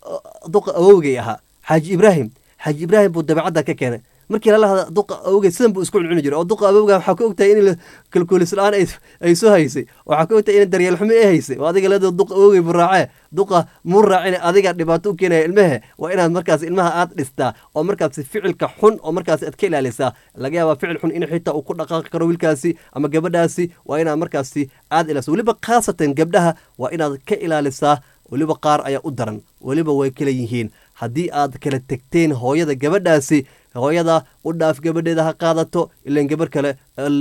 duqa awowgay ahaa xaaji ibraahim xaaji ibraahim buu dabeecadda ka keenay markii lala hada duqa awogey sidan buu isku cuncuni jiray oo duqa awowga waxaa ka ogtahay in kalkuulis la-aan ay soo haysay waxaa ka ogtahay in daryeel xumo ay haysay oo adiga leedo duqa awogey buu raacee duqa muu raacin adiga dhibaato u keenaya ilmehe waa inaad markaas ilmaha aad dhistaa oo markaas ficilka xun oo markaas aad ka ilaalisaa laga yaabaa ficil xun in xitaa uu ku dhaqaaqi karo wiilkaasi ama gabadhaasi waa inaad markaasi aad ilaaliso weliba khaasatan gabdhaha waa inaad ka ilaalisaa weliba qaar ayaa u daran weliba way kala yihiin haddii aad kala tegteen hooyada gabadhaasi hooyada u dhaaf gabadheeda ha qaadato ilan gabar kale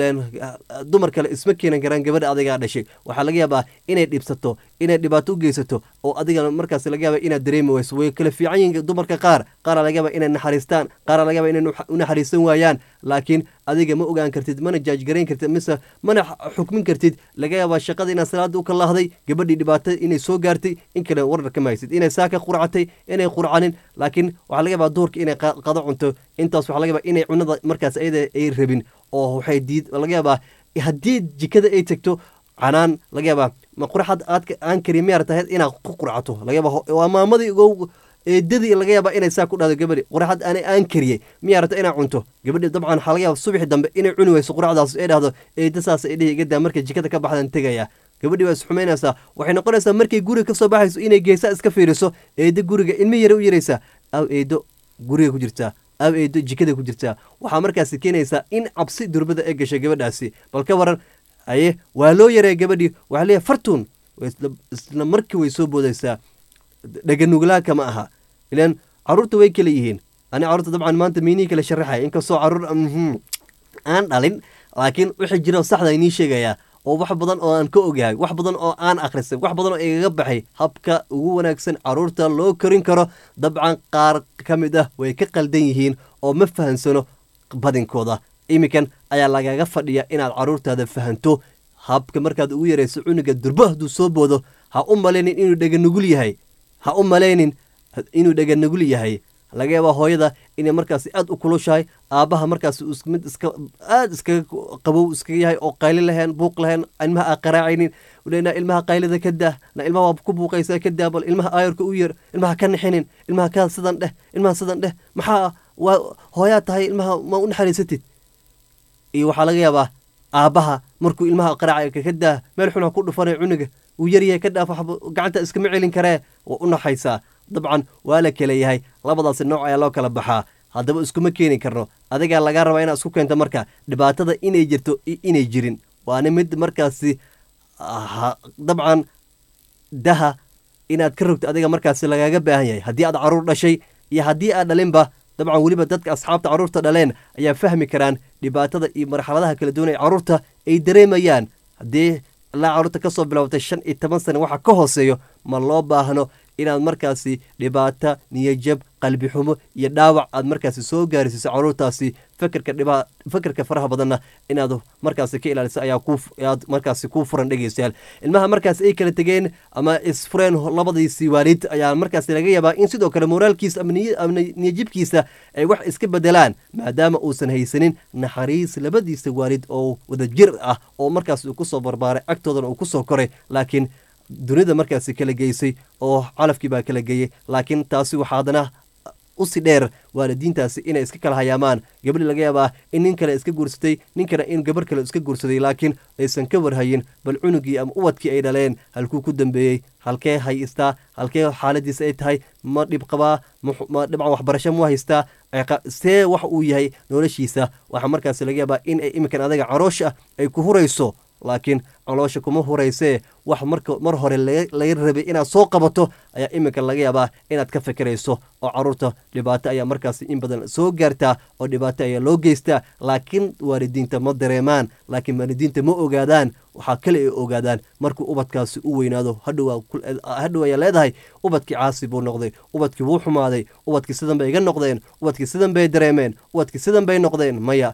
dumar kale isma keenan karaan gabadha adigaa dhashay waxaa laga yaabaa inay dhibsato inay dhibaato u geysato oo adigana markaas laga yaaba inaad dareemi weyso way kala fiican yihiin dumarka qaar qaara laga yaaba inay naxariistaan qaara laga yaaba inay u naxariisan waayaan laakiin adiga ma ogaan kartid mana jaajgarayn kartid mise mana xukmin kartid laga yaabaa shaqada inaad salaada u kalahday gabadhii dhibaato inay soo gaartay in kale warar kama haysid inay saaka qurcatay inay qurcanin laakiin waxaa laga yaabaa duurka inay qado cunto intaas waxaa laga yaabaa inay cunada markaas ayada ay rabin oo waxay diid laga yaabaa haddii jikada ay tegto canaan laga yaabaa ma qurxad aad aan kari miyaar tahay inaad ku qurcato laga yaabaa waa maamadii ugu eedadii laga yaabaa inay saa ku dhahdo gabadhi quraxad aanay aan kariyey miyaa rabta inaa cunto gabadhi dabcan waxaa laga yaaba subaxi dambe inay cuni weyso quraxdaas ay dhahdo eeda saas ay dhihi igadaa markay jikada ka baxdan tegaya gabadhii waa isxumaynaysaa waxay noqonaysaa markay guriga ka soo baxayso inay geesaa iska fiiriso eedo guriga ilmi yare u yaraysaa aw eedo guriga ku jirtaa aab eedo jikada ku jirtaa waxaa markaasi keenaysaa in cabsi durbada ay gashay gabadhaasi bal ka waran aye waa loo yareeya gabadhii waxaa leeyahay fartuun isla markii way soo boodaysaa dhaganuglaaka ma aha ilaan caruurta way kala yihiin ani carruurta dabcan maanta miinihii kala sharaxaya inkastoo caruur aan dhalin laakiin wixii jira saxda inii sheegayaa oo wax badan oo aan ka ogyahay wax badan oo aan akhrisay wax badan oo igaga baxay habka ugu wanaagsan caruurta loo korin karo dabcan qaar ka mid ah way ka qaldan yihiin oo ma fahansano badinkooda iminkan ayaa lagaga fadhiya inaad caruurtaada fahanto habka markaad ugu yarayso cunuga durbo hadduu soo boodo ha u malaynin inuu dheganugul yahay ha u malaynin inuu dheganugul yahay laga yaabaa hooyada inay markaasi aad u kulushahay aabbaha markaasi mid iska aad iskaga qabow iskaga yahay oo qayli lahayn buuq lahayn ilmaha aa qaraacaynin lena ilmaha qaylida ka daa na ilmaha waa ku buuqaysaa ka daa bal ilmaha aayarka u yeer ilmaha ka nixinin ilmaha kaa sidan dheh ilmaha sidan dheh maxaa waa hooyaa tahay ilmaha ma u naxariisatid iyo waxaa laga yaabaa aabbaha markuu ilmaha qaraaca ka daa meel xun ha ku dhufanay cunuga uu yaryahay ka dhaaf waxba gacanta iskama celin karee waa u naxaysaa dabcan waa la kala yahay labadaasi nooc ayaa loo kala baxaa haddaba iskuma keeni karno adigaa lagaa rabaa inaad isku keento marka dhibaatada inay jirto iyo inay jirin waana mid markaasi dabcan daha inaad ka rogto adiga markaasi lagaaga baahan yahay haddii aad caruur dhashay iyo haddii aad dhalinba dabcan weliba dadka asxaabta carruurta dhaleen ayaa fahmi karaan dhibaatada iyo marxaladaha kala duwan ee carruurta ay dareemayaan haddii ilaa carruurta ka soo bilowtay shan iyo toban sana waxa ka hooseeyo ma loo baahno inaad markaasi dhibaato niyajab qalbi xumo iyo dhaawac aad markaasi soo gaarsiiso caruurtaasi fakerka dhibaa fakerka faraha badanna inaad markaasi ka ilaaliso ayaa ku aad markaasi ku furan dhegeystayaal ilmaha markaasi ay kala tegeen ama isfureen labadiisii waalid ayaa markaasi laga yaabaa in sidoo kale moraalkiisa ama niyajibkiisa ay wax iska bedelaan maadaama uusan haysanin naxariis labadiisa waalid oo wadajir ah oo markaasi uu kusoo barbaaray agtoodana uu kusoo koray laakiin dunida markaasi kala geysay oo calafkii baa kala geeyey laakiin taasi waxaa haddana usi dheer waalidiintaasi inay iska kala hayaamaan gabadhi laga yaabaa in nin kale iska guursatay ninkana in gabar kale iska guursaday laakiin aysan ka warhayin bal cunugii ama ubadkii ay dhaleen halkuu ku dambeeyey halkee haystaa halkee xaaladiisa ay tahay ma dhib qabaa ma dhibcan waxbarasho mu haystaa see wax uu yahay noloshiisa waxaa markaasi laga yaabaa in ay iminkan adaga caroosha ay ku hurayso laakiin caloosha kuma huraysee wax marka mar hore laga rabay inaad soo qabato ayaa iminka laga yaabaa inaad ka fikirayso oo caruurta dhibaato ayaa markaasi in badan soo gaartaa oo dhibaato ayaa loo geystaa laakiin waalidiinta ma dareemaan laakiin waalidiinta ma ogaadaan waxaa kale ay ogaadaan markuu ubadkaasi u weynaado hadhow ayaa leedahay ubadkii caasi buu noqday ubadkii wuu xumaaday ubadkii sidan bay iga noqdeen ubadkii sidan bay dareemeen ubadkii sidan bay noqdeen maya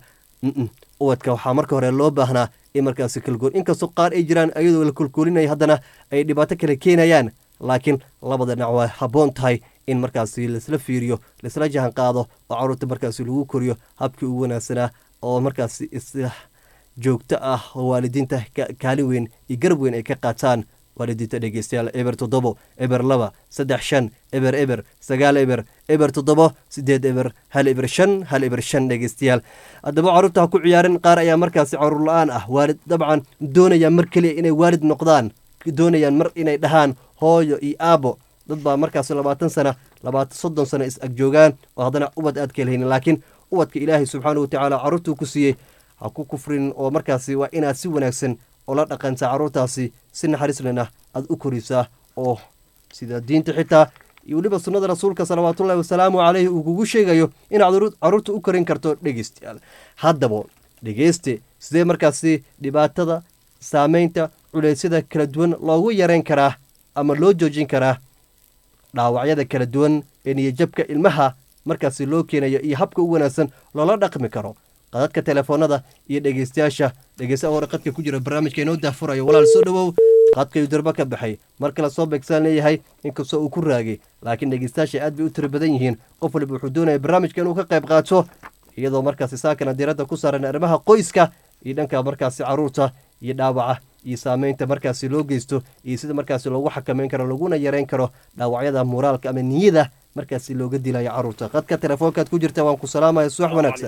ubadka waxaa marka hore loo baahnaa in markaasi kalgool inkastoo qaar ay jiraan ayadoo la kolkoolinaya haddana ay dhibaato kale keenayaan laakiin labada dhinac waa habboon tahay in markaasi laisla fiiriyo laisla jahan qaado oo caruurta markaasi lagu koriyo habkii ugu wanaagsanaa oo markaasi isla joogto ah oo waalidiinta kaalin weyn iyo garab weyn ay ka qaataan waalidiinta dhegeystayaal eber toddobo eber laba saddex shan eber eber sagaal eber eber toddobo sideed eber hal eber shan hal eber shan dhegeystayaal haddaba caruurta ha ku ciyaarin qaar ayaa markaasi caruur la-aan ah waalid dabcan doonayaan mar keliya inay waalid noqdaan doonayaan mar inay dhahaan hooyo iyo aabo dad baa markaasi labaatan sana labaatan soddon sana is agjoogaan oo haddana ubad aad ka helhaynin laakiin ubadka ilaahay subxaana wa tacaala caruurtuu ku siiyey ha ku kufrin oo markaasi waa inaad si wanaagsan oo la dhaqantaa caruurtaasi si naxariislena aad u korisaa oo sida diinta xitaa iyo weliba sunnada rasuulka salawaatullahi wasalaamu caleyhi uu kugu sheegayo inaad caruurta u korin karto dhegeystayaal haddaba dhegeyste sidee markaasi dhibaatada saameynta culeysyada kala duwan loogu yareyn karaa ama loo joojin karaa dhaawacyada kala duwan ee niyajabka ilmaha markaasi loo keenayo iyo habka u wanaagsan loola dhaqmi karo qadadka telefoonada iyo dhegeystayaasha dhegeysta hore qadka ku jira barnaamijka inoo daafurayo walaal soo dhowow qadkayuu darba ka baxay mar kale soo beegsaan leeyahay inkastoo uu ku raagay laakiin dhegeystayaasha aad bay u tiro badan yihiin qof waliba wuxuu doonaya barnaamijka inuu ka qayb qaato iyadoo markaasi saakana diiradda ku saaran arrimaha qoyska iyo dhanka markaasi caruurta iyo dhaawaca iyo saameynta markaasi loo geysto iyo sida markaasi loogu xakameyn karo laguna yareyn karo dhaawacyada moraalka ama niyada markaasi looga dilayo caruurta qadka telefoonkaad ku jirta waan ku salaamaya subax wanaagsan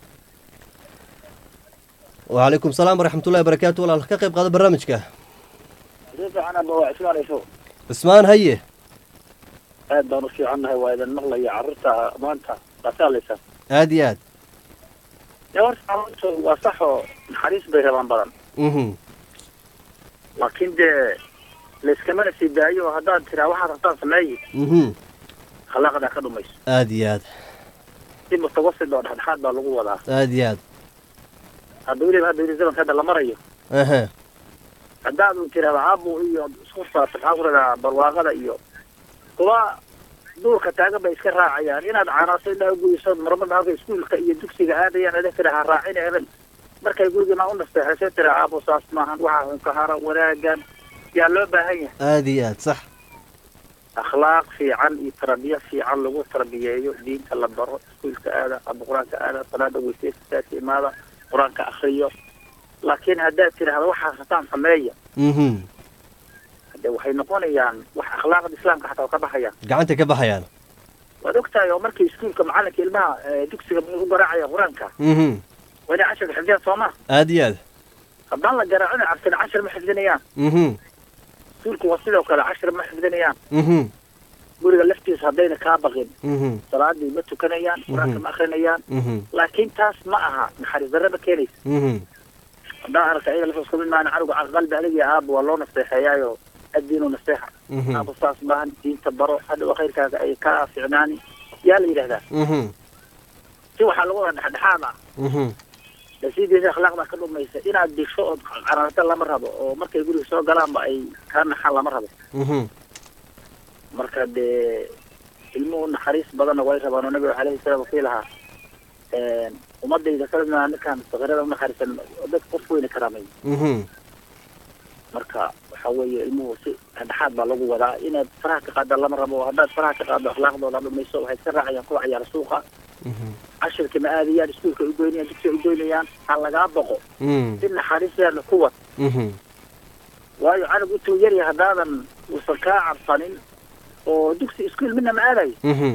wacalaykum salaam waraxmatullahi barakaatu walaal ka qayb qaada barnaamijka cismaan haye aad baan u fiicannahay waa idin maqlaya carruurta maanta qasaalaysa aad iyo aad dee horta carruurtu waa sax oo naxariis bay rabaan badan mhm laakiin dee layskamana sii daayo oo haddaad tiraa waxaad rabtaan sameeyi mhm akhlaaqdaa ka dhumayso aad iyo aad si mutawasid oo dhexdhexaad baa lagu wadaa aad iyo aad hadda weliba hadda weli zamanka hadda la marayo aha haddaad uu tirahdo aabu iyo isku saabsan maxaa ku radaa barwaaqada iyo kuwa duurka taagan bay iska raacayaan inaad canaasay dhaa guyso marmada halka iskuulka iyo dugsiga aadayaan ada tira ha raacina eran markay gurigiina u nasteexaysa tira aabu saas maahan waxaa hunka hara wanaagan yaa loo baahan yahay aad iyo aad sax akhlaaq fiican iyo tarbiya fiican lagu tarbiyeeyo diinta la baro iskuulka aada ama qur-aanka aada salaada weyseysasaaka imaada qur-aanka akriyo laakiin haddaad tidhaahdo waxaas hataan sameeya mhm de waxay noqonayaan wax akhlaaqda islaamka xataa waa ka baxayaan gacanta ka baxayaan waad ogtahay oo markii iskuulka macalinka ilmaha eh, dugsiga u garaacaya qur-aanka mhm waa inay casharka xifdiyaan soo ma aad iyo aad haddaan la garaacina cabsina cashar ma xifdinayaan mhm iskuulku waa sidoo kale cashar ma xifdinayaan mhm guriga laftiisa haddayna kaa baqin mhm salaadii ma tukanayaan qur-aanka ma akrinayaan mhm laakiin taas ma aha naxariis darre ma keenaysa mhm haddaan arka iyaga lafos kamid maana canuga qalbi adig aaba waa loo nasteexeeyaayo addiinu nasteexa mhm aaba saas maahan diinta baro hadhow khayrkaaga ay ka ficnaani yaa la yidhahdaa mhm si waxaa lagu wada dhexdhexaad ah mhm nasiidiisa akhlaaqda ka dhumaysa inaad disho ood cararta lama rabo oo markay guriga soo galaanba ay kaa naxaan lama rabo mhm marka dee ilmuhu naxariis badanna way rabaan oo nabiga alayhi salaam kii lahaa ummadayda kalena ninkaan sakiirada unaxariisan dad qof weyna karaamay mhm marka waxa weeye ilmuhu si dhexdhexaad baa lagu wadaa inaad faraha ka qaada lama rabo haddaad faraha ka qaado akhlaaqdooda dhumayso waxay iska raacayaan kuwa ciyaara suuqa mhm cashirka ma aadayaan iskuulka ay ugoynayaan dugsiga ay ugoynayaan ha lagaa boqo mhm si naxariisteeda ku wad mhm waayo canug intuu yaryahay haddaadan uusan kaa cabsanin oo dugsi iskuul midna ma aadayo mhm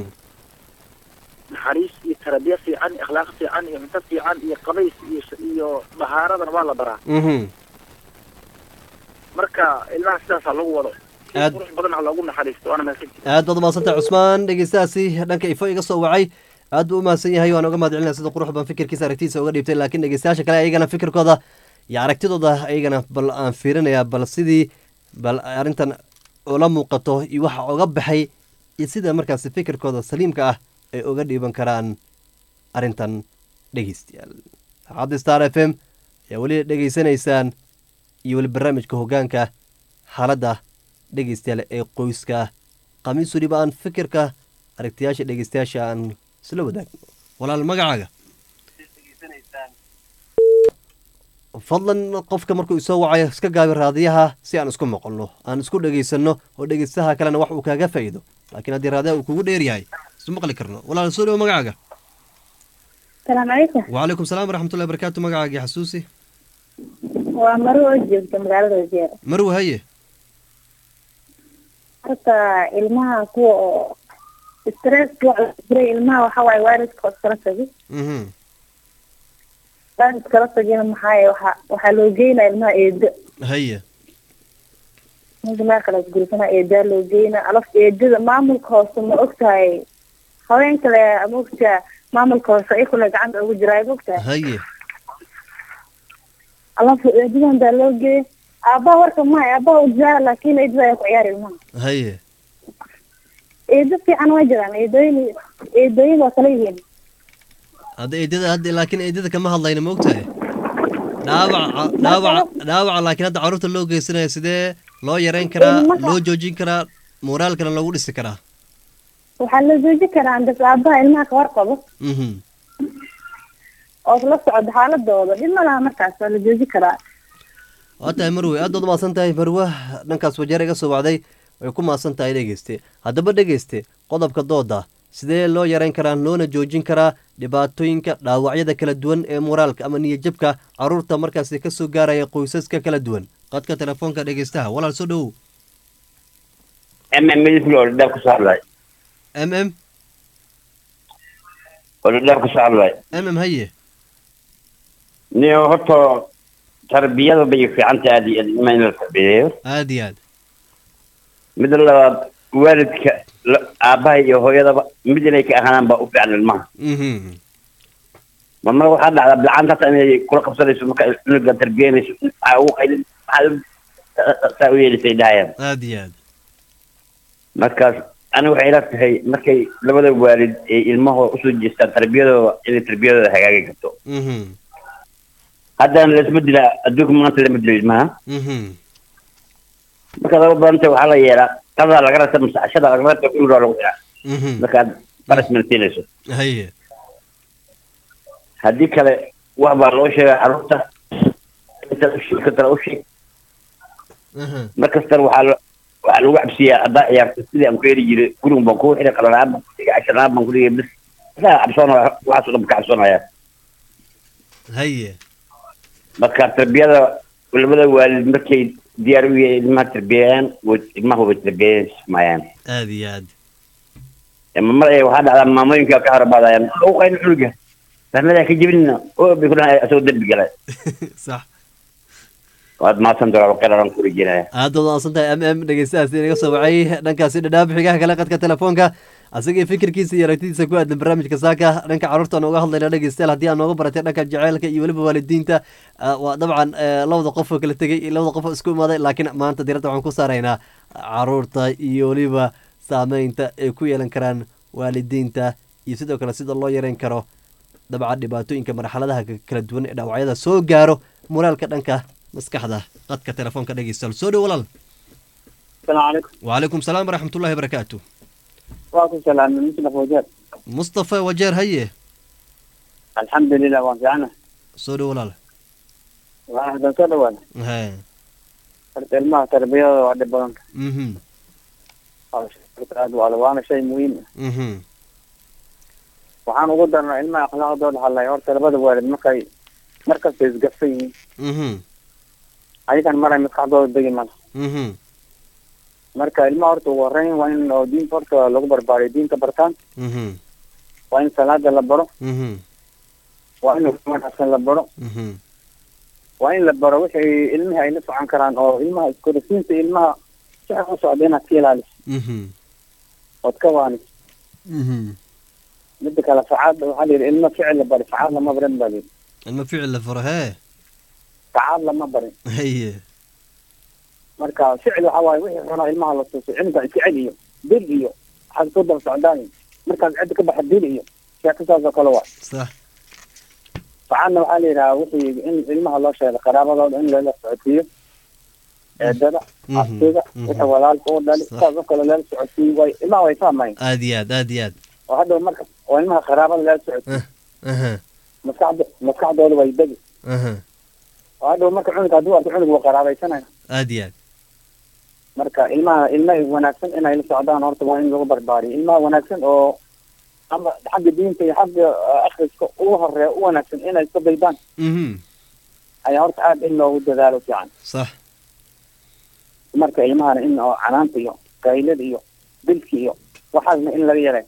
naxariis iyo tarabiya fiican iyo akhlaaq fiican iyo cunto fiican iyo qabays iyo iyo bahaaradana waa la baraa mhm marka ilmaha sidaas ha lagu wado si Aad- qurux badan ha loogu naxariisto waana mahadsantihi aad baad umahadsantahay cusmaan dhegeystahaasi dhanka ifo iga soo wacay aad buu umahadsan yahay waan uga mahad celinaya sida qurux badan fikirkiisa aragtiisa uga dhiibtay laakiin dhegeystayaasha kale ayagana fikirkooda iyo aragtidooda ayagana bal aan fiirinayaa bal sidii bal arrintan ula muuqato iyo waxa uga baxay iyo sida markaasi fikirkooda saliimka ah ay uga dhiiban karaan arrintan dhegeystayaal idaacadda star f m ayaa weli dhegeysanaysaan iyo weli barnaamijka hoggaanka xaaladda dhegeystayaal ee qoyska khamiis weliba aan fikirka aragtiyaasha dhegeystayaasha aan isla wadaagno walaal magacaaga fadlan qofka markuu isoo wacayo iska gaabi raadiyaha si aan isku maqalno aan isku dhegeysanno oo dhegeystaha kalena wax uu kaaga faa'iido laakiin haddii raadiyaha uu kugu dheer yahay isu maqli karno walaal soo dhawo magacaaga السلام عليكم وعليكم السلام ورحمة الله وبركاته magacaaga xasuusi waa maro oo joogta magaalada wajeer marwe haye horta ilmaha kuwa oo stress jiray ilmaha waxa waaye waalidka oo iskala tagi mhm waalid iskala tagina maxaaye waxa waxaa loo geynaa ilmaha eedo haye ninka meel kale isgursana eedaa loo geynaa alaf eedada maamulka hoose ma ogtahay haween kale ma ogtaa maamulka hoose ay kule gacanta ugu jiraa ma ogtahay haye alaf eedadan baa loo geeya aabaha warka mahay aabaha u jiraa laakiin eedada ayaa ku ciyaari ilmaha haye eedo fiican waa jiraan eedooyin eedooyin waa kala yihiin hadda eedada hadda laakiin eedada kama hadlayna ma ogtahay dhaawaca dhaawaca dhaawaca laakiin hadda carruurta loo geysanayo sidee loo yareyn karaa Ilmaha- loo joojin karaa moraalkana loogu dhisi karaa waxaa la jooji karaa dad aabaha ilmaha ka warqabo mhm oo la socdo xaaladooda dhib ma laha markaas waa la jooji karaa waa tahay marwe aad baad umahadsan tahay marwe dhankaas wajeer iga soo wacday way ku mahadsan tahay dhegeyste haddaba dhegeyste qodobka dooda sidee loo yareyn karaa loona joojin karaa dhibaatooyinka dhaawacyada kala duwan ee moraalka ama niyajabka carruurta markaasi ka soo gaaraya qoysaska kala duwan qadka telefoonka dhegeystaha walaal soo dhowow mm midiflo dhadhaab ka soo hadlay m m oo dhadhaab ka soo hadlay m m haye niyo horta tarbiyada bay fiicanta aad iyo aad ilmaha in la tarbiyeeyo aad iyo aad midda labaad waalidka la- aabbaha iyo hooyadaba mid inay ka ahaanaan baa u fiican ilmaha mhm marmar waxaa dhacdaa bilcaantaas inay kula qabsanayso marka cunuga tarbiyanayso waxaa ugu qaylin maxaa saa u yeelisay dhahayaan aada iyo aad markaas ani waxay ila tahay markay labada waalid ay ilmahooda usoo jeestaan tarbiyadooda inay tarbiyadooda hagaagi karto mhm haddana laisma dilaa adduunka maanta lama dilo ilmaha mhm marka laba badanta waxaa la yeelaa qadaa laga rata masaxashada laga rata cunugaa lagu xiraa mhm markaad barisman siinayso haye haddii kale wax baa loo sheegaa carruurta inta usheeg katala u sheeg mhm markastana waxaa lo- waxaa lagu cabsiyaa haddaa ciyaarto sidii aan ku heli jiray gurigun baan kuu xiray qalala'aan baan ku dhigay casharaan baan ku dhigay bis asaa cabsoonaya waxaas oo dhan ka cabsoonaya haye marka tarbiyada labada waalid markay diyaar u yihiin ilmaha tarbiyayaan way ilmaha way tarbiyaysmayaan aada iyo aad mar ay waxaa dhacdaa maamooyinka ka harabaadayaan u qayn cunuga fahmadaa ka jebinina oo bay ku dhahay asagoo dembi galay sax waad mahadsan doraa qararan ku rejinaya aada waad mahadsan tahay m m dhegeystahaasi inaga soo wacay dhankaasi dhadhaab xigaha kale qadka telefoonka asagii fikirkiisa iyo aragtidiisa ku aadan barnaamijka saaka dhanka carruurta aan uga hadlayna dhegeystayaal haddii aan nooga baratay dhanka jaceylka iyo weliba waalidiinta ah, waa dabcan eh, labada qof oo kala tegey iyo labada qof oo isku imaaday laakiin maanta diradda waxaan ku saaraynaa carruurta iyo weliba saameynta ay ku yeelan karaan waalidiinta iyo sidoo kale sida loo yareyn karo dabcan dhibaatooyinka marxaladaha ka- kala duwan ee dhaawacyada soo gaaro moraalka dhanka maskaxda qadka telefoonka dhegeystayaal soo dhow walaal السلام عليكم وعليكم السلام ورحمة الله وبركاته وعليكم السلام من مصطفى وجاد مصطفى وجير هيه الحمد لله وانت عنه سودو ولا لا واحد صدى ولا ها فرت الماء تربية وعد بانك اها وعلى وانا شيء مهم اها waxaan ugu darnaa ilmaha akhlaaqdooda hadlay horta labada waalid markay markasta isgafsan yihiin اها ayagan maray maskaxdooda degi mala اها marka ilmaha horta ugu horeyn waa in oo diinta horta lagu barbaariyo diinta bartaan اها waa in salaada la baro اها waa in wanaagsan la baro اها waa in la baro wixii ilmihii ay la socon karaan oo ilmaha iskorisiinta ilmaha si xun u socda inaad ka ilaaliso اها ood ka waaniso اها mida kale facaad waxaa la yidhi ilmo ficil la bari facaad lama barin baa layidhi المفعل لفرها facaad lama barin هي marka ficil waxaa waaye wixii xunaa ilmaha la tuuso cilmiga ficil iyo dil iyo waxaad ku daba socdaan iyo markaad cidda ka baxa dil iyo sheeko saas oo kale waa صح facaadna waxaa la yidhaha wixii in ilmaha loo sheego qaraabadooda in lala socodsiiyo eedada Mhm, abtiga mhm. wixii walaalka u dhali Sax. saas oo kale lala socodsiiyo way ilmaha way fahmayn ادياد ادياد oo hadhow marka oo ilmaha qaraabada lala socodsiiyo اها maskaxda maskaxdooda way degi اها oo hadhow marka cunugga hadduu arko cunug waa qaraabaysanaya ادياد marka ilmaha ilma wanaagsan inay la socdaan horta waa in lagu barbaariyo ilmaha wanaagsan oo ama xagga diinta iyo xagga uh, akhriska ugu horeeya u wanaagsan inay iska daydaan اها ayaa horta aad in loogu dadaalo fiican صح marka ilmahana in oo canaanta iyo gaylada iyo dilka iyo waxaasna in laga yaray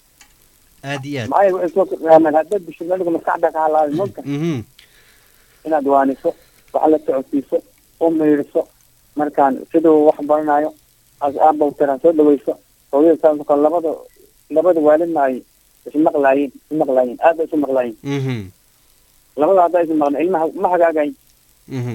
ادياد maxaa yeele waxay soo kordhaamaan haddaad bisho meliga maskaxda ka halaabay mulka اها inaad waaniso wax la socodsiiso u miiriso markaan siduu wax baranayo as aabow tiraan soo dhaweyso hooyada saas oo kale labada labada waalidna ay ismaqlaayeen ismaqlaayeen aad bay isu maqlaayeen اها labada haddaa isu maqla ilmaha ma hagaagayn اها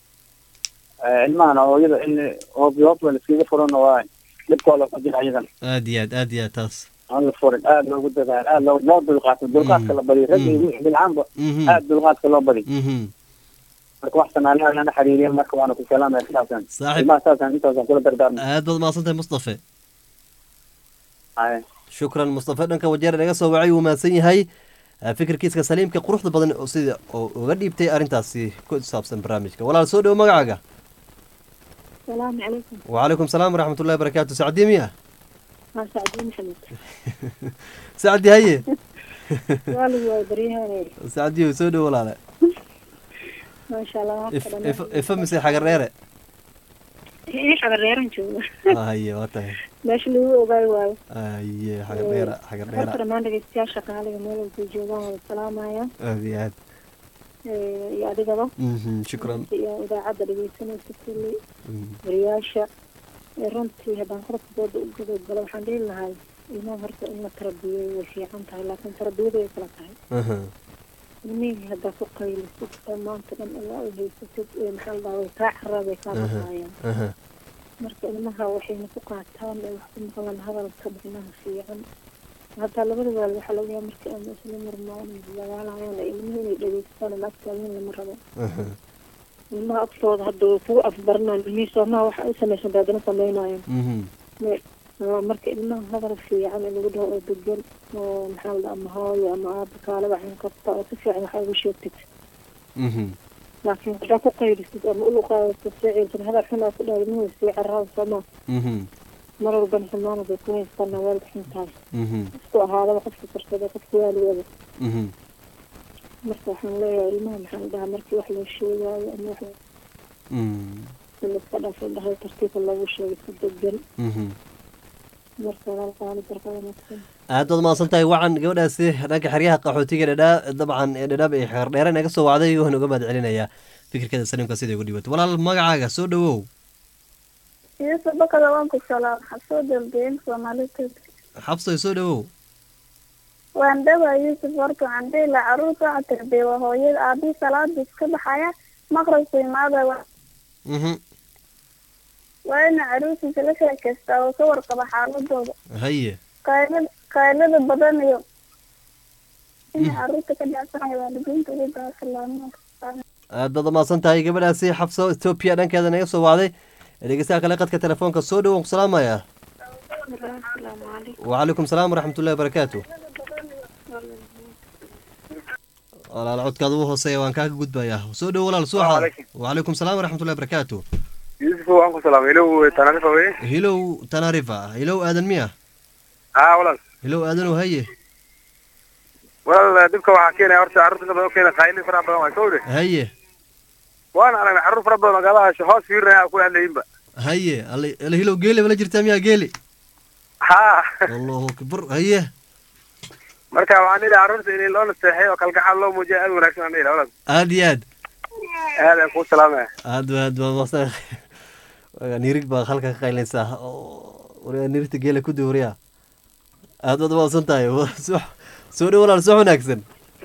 ilmahana hooyada in hoobi hoobla iskaga furan waa dhibkooda ku jira ayadan ادياد ادياد تاس aan la furin aad loogu dadaalo aad loo loo dulqaato dulqaadka la badiyo ragga iyo wixii bilcaanba اها aad dulqaadka loo badiyo اها marka wax sanaalaha lana xiriiriya marka waana ku salaamaya sidaasaan صاحب ilmaha saasaan intaasaan kula dardaarmay aad baad mahadsantahay mustafe Haya. shukran mustafe dhanka wajeer inaga soo wacay wuu mahadsan yahay Ah, fikirkiiska saliimka quruxda badan oo sida oo uga dhiibtay arrintaasi ku saabsan barnaamijka walaal soo dhowo magacaaga السلام عليكم وعليكم السلام ورحمة الله وبركاته سعدي ميا ما سعدين محمد سعدي هي والي وبريها سعدي soo dhowo walaale ما شاء الله if if ifamisay xagareere ايش على الريران شو haye waa tahay ماشي اللي هو اوغاي واي haye xagareera xagareera horta dhammaan dhegeystayaasha qaaliga meel walba joogaan wada salaamaya aad iyo aad Eh, iyo adigaba Mhm, shukran iyo idaacadda dhegeysanaysa kulli Mhm, wariyaasha Eh, runtii haddaan qorafkooda u gudogalo waxaan dhihi lahay ilmaha horta in la tarabiyeyo way fiican tahay laakiin tarbiyadu way kala tahay aha, ilmihii haddaa ku qaylisid oo maanta dhan ilaa u haysatid ee maxaa la dhahaa way kaa carabay kaa Aha. baqaayaan aha marka ilmaha waxayna ku qaataan ee wax ku maqlaan hadalka ilmaha fiican hataa labada waal waxaa laga yaaba marka ama isla marmaan dagaalayaan ee ilmuhu inay dhegeystaan ama agtaagan lama rabo aha ilmaha agtooda hadda way kugu afbaranaan ilmihii soomaha waxa ay samaysan bay haddana samaynayan mhm Waa marka ilmaha hadal fiican in lagu dhaho oo degan oo maxaa la dhaha ama hooyo ama aaba kaalaba xin qabta oo si fiican waxa ugu sheegtid mhm laakiin haddaa ku qaylisid ama ulu qaadato ficilkan hadal xun aa ku dhahay ilmuhu sii carraa sooma mhm mar walbana xumaana bay ku haystaan weel xun tahay mhm isku ahaadaba qofka karsada qofka waaligeeda mhm marka waxaan leeyahay ilmaha maxaa la dhahaa markii wax loo sheegaayo ama wax mhm in iska dhaafo dhahay tartiibka loogu sheegay si degan mhm marka walaalkaali barka wanaagsan aad baad mahadsan tahay wacan gabadhaasi dhanka xeryaha qaxootiga dhadhaa dabcan ee dhadhaab ee xeer dheere naga soo wacday waan uga mahad celinayaa fikirkeeda saliimka siday ugu dhibato walaal magacaaga soo dhawow Yusuf bakada waan ku salaam xasoo dambeyn Soomaaliyeed xabsoy soo dhawow waan dhawaa Yusuf horta waxaan dhihi lahaa carruurta waxaa tarbiyay waa hooyada aabii salaada iska baxaya maqribku imaada waa mhm waa ina carruurtiisa la sheekaystaa oo ka warqaba xaaladooda haye qaylada qaylada badan iyo ina carruurta ka dhacsanaya waalidiinta ugu baasalaamo aad baad mahadsan tahay gabadhaasi xabso etoobiya dhankeeda naga soo wacday dhegeystaha kale qadka telefoonka soo dhawow ku salaamaya asalaamu calaykum وعليكم السلام ورحمة الله وبركاته walaal codkaada u hooseeya waan kaaga gudbayaa soo dhow walaal suuxa Waalaikum. وعليكم السلام ورحمة الله وبركاته يوسف waan ku salaamay ilow tanaarifa wey hilow tanarifa hilow aadan miya haa walaal hilow aadanoo haye walaal dhibka waxaa keenaya horta carruurta inta badan u keena qayli faraha badan waa kawde haye waan aragnay carruur fara badan oo gadaha hoos fiirinaya ku hadlayinba haye alla alla hilow geeli bala jirtaa miyaa geeli haa allahu akbar haye marka waxaan idhi carruurta in loo naseexay oo kalgacal loo muujiya aad wanaagsan aan idhi walaal aad iyo aad aad aan kuu salaamaya aad ba aad baa maqsan nirig baa halka ka qaylinaysaa wariga nirigta geela ku duuriya aad baad maqsan tahay soo soo dhow walaal soo wanaagsan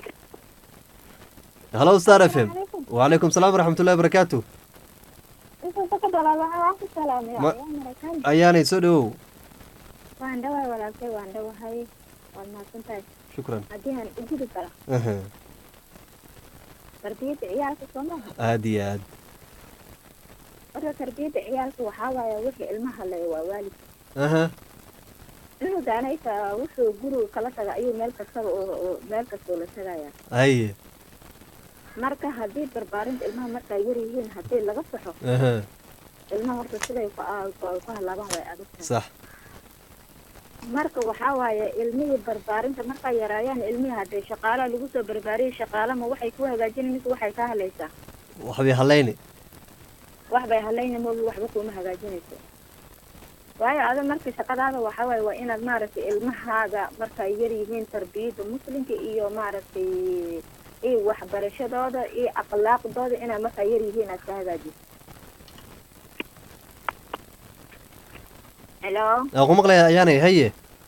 halo star f m وعليكم السلام ورحمة الله وبركاته Yusuf bakada walaal waan ku salaamay Ma- waa Maraykaan ayaanay soo dhowow waan dhawahay walaalkay waan dhawahay waad mahadsan tahay shukran haddii aan u gudi kara Aha, tarbiyadda ciyaalka soo maaha aad iyo aad marka tarbiyadda ciyaalka waxaa waaye wixii ilmaha le waa waalid aha cunugaana itaa wuxuu guriga kala taga ayuu meel kastaba oo oo meel kastoo la tagaya haye marka haddii barbaarinta ilmaha markaa yar yihiin haddii laga saxo aha ilmaha horta siday ku a- ku ku halaabaan way adag tahay sax marka waxaa waaye ilmihii barbaarinta markaa yaraayaan ilmihii haddee shaqaalaha lagu soo barbaariyay shaqaalama waxay ku hagaajinay mise waxay ka halaysaa waxbay hallayni wax bay halayna moogi waxba kuma hagaajinayso waayo ada marka shaqadaada waxaa waaye waa inaad maaragtay ilmahaaga markay yar yihiin tarbiyadda muslimka iyo maaragtay iyo waxbarashadooda iyo akhlaaqdooda inaad markaa yar yihiin aad ka hagaajiso helo aan ku maqlaya ayaanay haye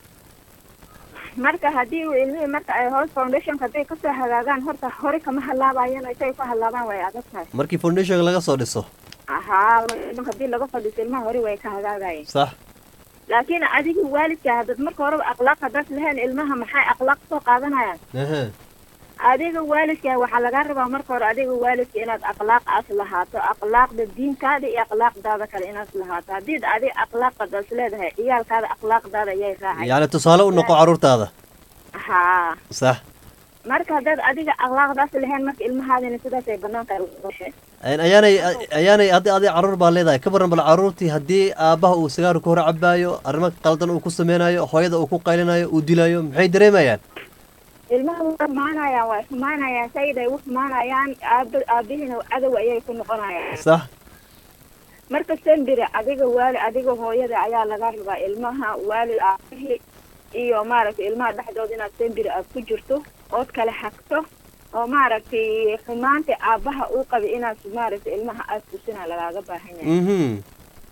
marka haddii uu ilmihii marka ay hoos foundationka hadday kasoo hagaagaan horta hore kama halaabayaan intay ku halaabaan way adag tahay markii foundation laga soo dhiso ahaa haddii laga fadhiiso ilmaha hore way ka hagaagayeen sax laakiin adiga waalidka hadad marka horeba akhlaaq haddaad lahayn ilmaha maxay akhlaaq soo qaadanayaan aha adiga waalidka waxaa lagaa rabaa marka hore adiga waalidka inaad akhlaaq as lahaato akhlaaqda diinkaada iyo akhlaaqdaada kale inaad lahaato haddii adiga akhlaaqadaas leedahay ciyaalkaada akhlaaqdaada ayay raacay yacni tusaale u noqo carruurtaada haa sax marka haddaad adiga akhlaaqdaas lahayn marka ilmahaadina sidaas ay banaanka ugashay Een, ayaanay ayaanay haddi adi carruur baa leedahay ka waran bal carruurtii haddii aabbaha uu sigaar ku hor cabaayo arrimo qaldan uu ku sameynayo hooyada uu ku qaylinayo uu dilayo maxay dareemayaan ilmaha way xumaanayaan way xumaanayaan sayid ay u xumaanayaan aaba aabihiina cadow ayay ku noqonayaan sax marka sembire adiga waali adiga hooyada ayaa laga rabaa ilmaha waali aabihii iyo maaragtay ilmaha dhexdooda inaad sembire aad ku jirto ood kala hagto oo maaragtay xumaanta aabaha uu qabay inaad maaragtay ilmaha aad tusina lagaaga baahan yahay mhm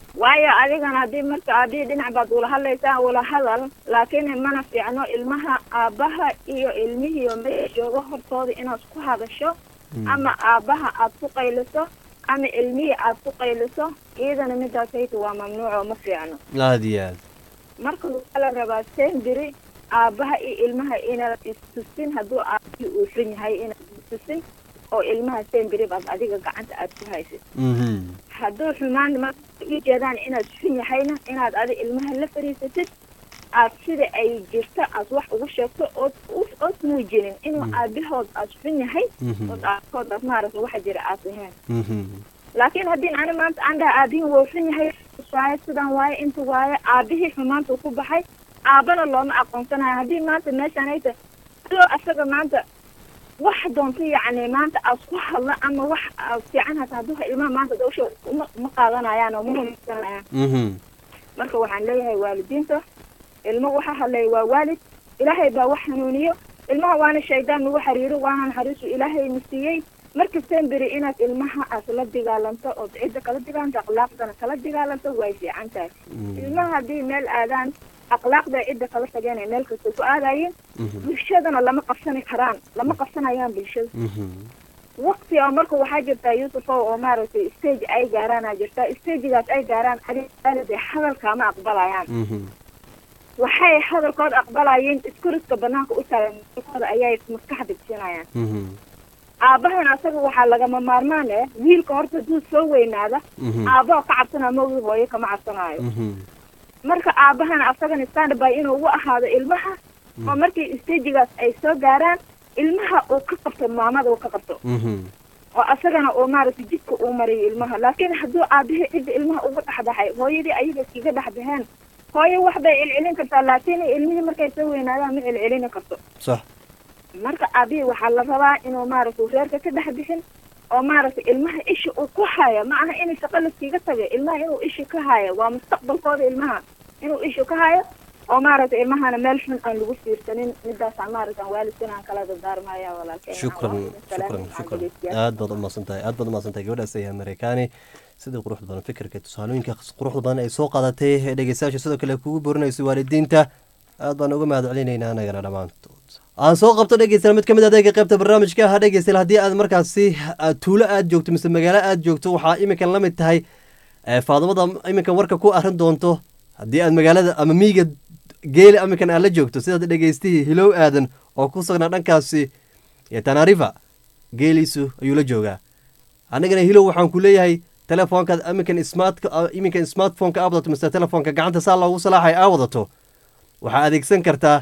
waayo adigana haddii marka haddii dhinac baad ula hadlaysaa ula hadal laakiin mana fiicno ilmaha aabbaha iyo ilmihiiyo meesha joogo hortooda inaad ku hadasho ama aabbaha aad ku qayliso ama ilmihii aad ku qayliso iyadana midaasayta waa mamnuuc oo ma fiicno aada iyo aad marka waxaa la rabaa sendiri aabbaha iyo ilmaha inaad istusin hadduu aabahii uu xun yahay inaad istusin oo ilmaha sendiri baad adiga gacanta aad ku haysid mhm hadduu xumaan marka u jeedaan inaad xun yahayna inaad adi ilmaha la fariisatid aad sida ay jirto aad wax ugu sheegto ood u- ood muujinin inuu aabahood aad xun yahay Mhm. ood aabahood aad maaragta waxa jira aad ahayn mhm laakiin haddii ani maanta aan dhaha aabihin wuu xun yahay waaye sidan waaye inta waaye aabihii xumaanta ku baxay aabana looma aqoonsanayo haddii maanta meeshaan ay tahay adoo asaga maanta wax doonta yacni maanta aad ku hadla ama wax aad fiican hata hadduu ilmaha maanta dawsha uma uma qaadanayaan oo ma rumaysanayaan mhm marka waxaan leeyahay waalidiinta ilmo waxa hadlaya waa waalid ilaahay baa wax hanuuniyo ilmaha waana shaydaan nagu xariiro waana naxariisu ilaahay na siiyey marka semberi inaad ilmaha aad la dagaalanto ood cidda kala dagaalanto akhlaaqdana kala dagaalanto way fiican tahay ilmaha haddii meel aadaan akhlaaqda cidda kala tageen ay meel kasta ku aadayeen bulshadana lama qabsani karaan lama qabsanayaan bulshada mhm waqti oo marka waxaa jirtaa yuusufow oo maaragtay stage ay gaaraana jirtaa stagegaas ay gaaraan adig hadalkaama aqbalayaan mhm waxay hadalkooda aqbalayeen iskuriska banaanka u taagan hadalkooda ayay maskax degsinayaan mhm aabahan asaga waxaa lagama maarmaan eh wiilka horta hadduu soo weynaada mhm aabbaha ka cabsanaa mawdi hooyo kama cabsanaayo mhm marka aabahan asagana standby inuu u ahaado ilmaha oo markii stajigaas ay soo gaaraan ilmaha uu ka qabto maamada uu ka qabto mhm oo asagana uu maaragtay jidka uu mariyo ilmaha laakiin hadduu aabihii cidda ilmaha uga dhexbaxay hooyadii ayaga iskaga dhexbaxeen hooyo wax bay celcelin kartaa laakiin ilmihii markay soo weynaadaan ma celcelini karto sax marka aabihii waxaa la rabaa inuu maaragtay reerka ka dhex bixin oo maaragtay ilmaha isha uu ku hayo ma aha inay shaqo laskiga tagay ilmaha inuu isha ka hayo waa mustaqbalkooda ilmaha inuu isha ka hayo oo maaragtay ilmahana meel xun aan lagu fiirsanin midaasaan maaragtan waalidkan aan kala dardaarmaya walaalkeen shukran shukran shukran aad baad umahadsan tahay aad baad umahadsan tahay gabadhaas ayaa mareykaani sida quruxda badan fikirka tusaalooyinka quruxda badan ay soo qaadatay ee dhegeystayaasha sidoo kale kugu borinayso waalidiinta aad baan uga mahad celinaynaa anagana dhammaantood aan soo qabto dhegeystayaal mid ka mid adeega qaybta barnaamijka ha dhegeystayaal haddii aad markaasi aad tuulo aad joogto mise magaalo aad joogto waxaa iminkan la mid tahay ee faadumada iminkan warka ku arin doonto haddii aad magaalada ama miiga geeli iminkan aad la joogto sidaad dhegeystihii hilow aadan oo ku sugnaa dhankaasi iyo tanarifa geeliisu ayuu la joogaa anigana hilow waxaan ku leeyahay telefoonkaad iminkan smart iminkan smartphoneka aa wadato mise telefoonka gacanta saa loogu salaaxay aa wadato waxaa adeegsan kartaa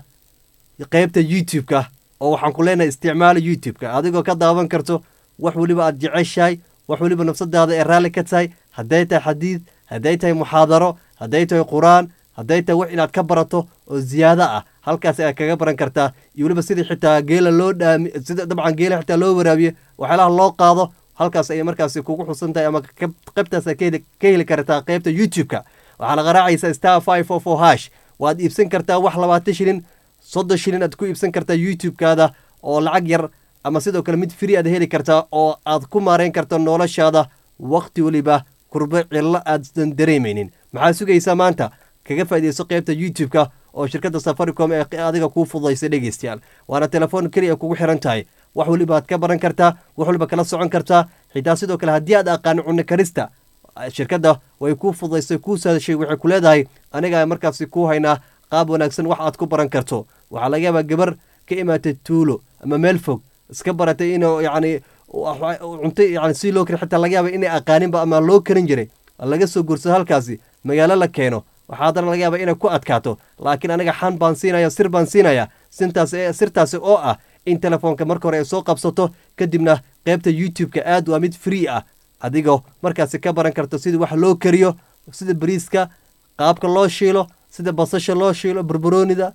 qeybta youtube-ka oo waxaan ku leenahay isticmaala youtube-ka adigoo ka daawan karto wax weliba aad jeceshahay wax weliba nafsadaada ee raalli ka tahay hadday tahay xadiid hadday tahay muxaadaro hadday tahay qur-aan hadday tahay wax inaad ka barato oo ziyaado ah halkaas ayaad kaga baran kartaa iyo weliba sidii xitaa geela loo dhaami sida dabcan geela xitaa loo waraabiye waxyaalaha loo qaado halkaas ayay markaasi kugu xusan tahay ama qaybtaas ka heli kartaa qeybta youtube-ka waxaana qaraacaysa star five four four hash waad iibsan kartaa wax labaatan shilin soddon shilin aad ku iibsan kartaa youtube-kaada oo lacag yar ama sidoo kale mid free aad heli kartaa oo aad ku maareyn karto noloshaada waqti weliba kurbo cillo aadsan dareemaynin maxaa sugaysaa maanta kaga faaideyso qeybta youtube-ka oo shirkadda safaricom ee adiga kuu fududaysay dhegeystayaal waana telefoon keliya kugu xiran tahay wax weliba aad ka baran kartaa wax weliba kala socon kartaa xitaa sidoo kale haddii aad aqaano cunno karista shirkadda way kuu fududaysay kuu saadashay waxay ku leedahay aniga markaasi kuu haynaa qaab wanaagsan wax aad ku baran karto waxaa laga yaabaa gabar ka imaatay tuulo ama meel fog iska baratay inuu yacni cunto yani si loo kari xitaa laga yaaba inay aqaaninba ama loo karin jiray laga soo guursado halkaasi magaalo la keeno waxaa haddana laga yaaba inay ku adkaato laakiin aniga xan baan siinaya sir baan siinaya sintaas sirtaasi oo ah in telefoonka marka hore ay soo qabsato kadibna qeybta youtube-ka aad waa mid free ah adigoo markaasi ka baran karto sidii wax loo kariyo sida bariiska qaabka loo shiilo sida basasha loo shiilo barbaroonida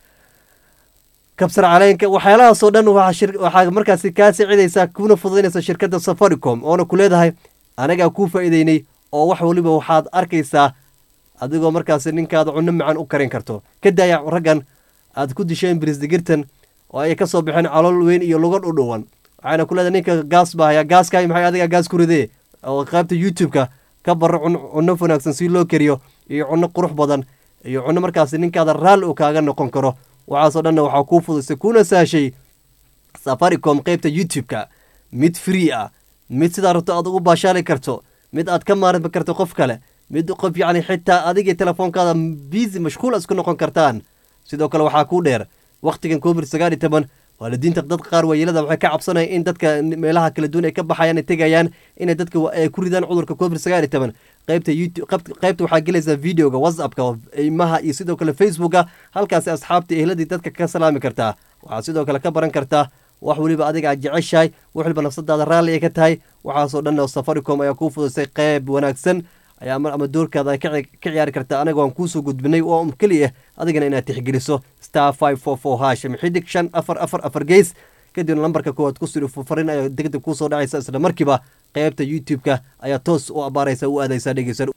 kabsar caleenka waxyaalahaasoo dhan waxaa markaasi kaa saacidaysaa kuna fududaynaysa shirkadda safaricom oona ku leedahay anagaa kuu faa'iideynay oo wax weliba waxaad arkaysaa adigoo markaasi ninkaada cunno macan u karin karto ka daaya raggan aad ku disheen birisdigirtan oo ay ka soo baxeen calool weyn iyo luga dhudhuwan waxaana ku leedahay ninka gaas baa hayaa gaaskaay maxay adiga gaas ku ridee oo qaybta youtube-ka ka baro cunno wanaagsan si loo kariyo iyo cunno qurux badan iyo cunno markaasi ninkaada raal uu kaaga noqon karo waxaasoo dhanna waxaa kuu fudusay kuna saashay safaricom qeybta youtube-ka mid free ah mid sidaa rabto aad ugu baashaali karto mid aad ka maarmi karto qof kale mid qof yacni xitaa adigii telefoonkaada busy mashquul isku noqon kartaan sidoo kale waxaa kuu dheer wakhtigan covid sagaal iyo toban waalidiinta dad qaar waayeelada waxay ka cabsanayaan in dadka meelaha kala duwan ay ka baxayaan ay tegayaan inay dadka ay ku ridaan cudurka covid sagaal iyo toban qaybta youtube qaybta waxaa gelaysaa videoga whatsappka imaha iyo sidoo kale facebooka halkaasi asxaabta ehladii dadka ka salaami kartaa waxaad sidoo kale ka baran kartaa wax weliba adiga aad jeceshahay wax waliba nafsadaada raalli ay ka tahay waxaasoo dhan oo safaricom ayaa kuu fudusay qayb wanaagsan ayaa ama doorkaada ka ciyaari karta anaga waan kuusoo gudbinay oo keliya adigana inaad tixgeliso star five four four hash xidig shan afar afar afar geys kadibna lambarka koowaad ku siri farin ayaa degdeg kuusoo dhacaysa isla markiiba qaybta youtube-ka ayaa toos u abaaraysa u aadaysa dhegeysan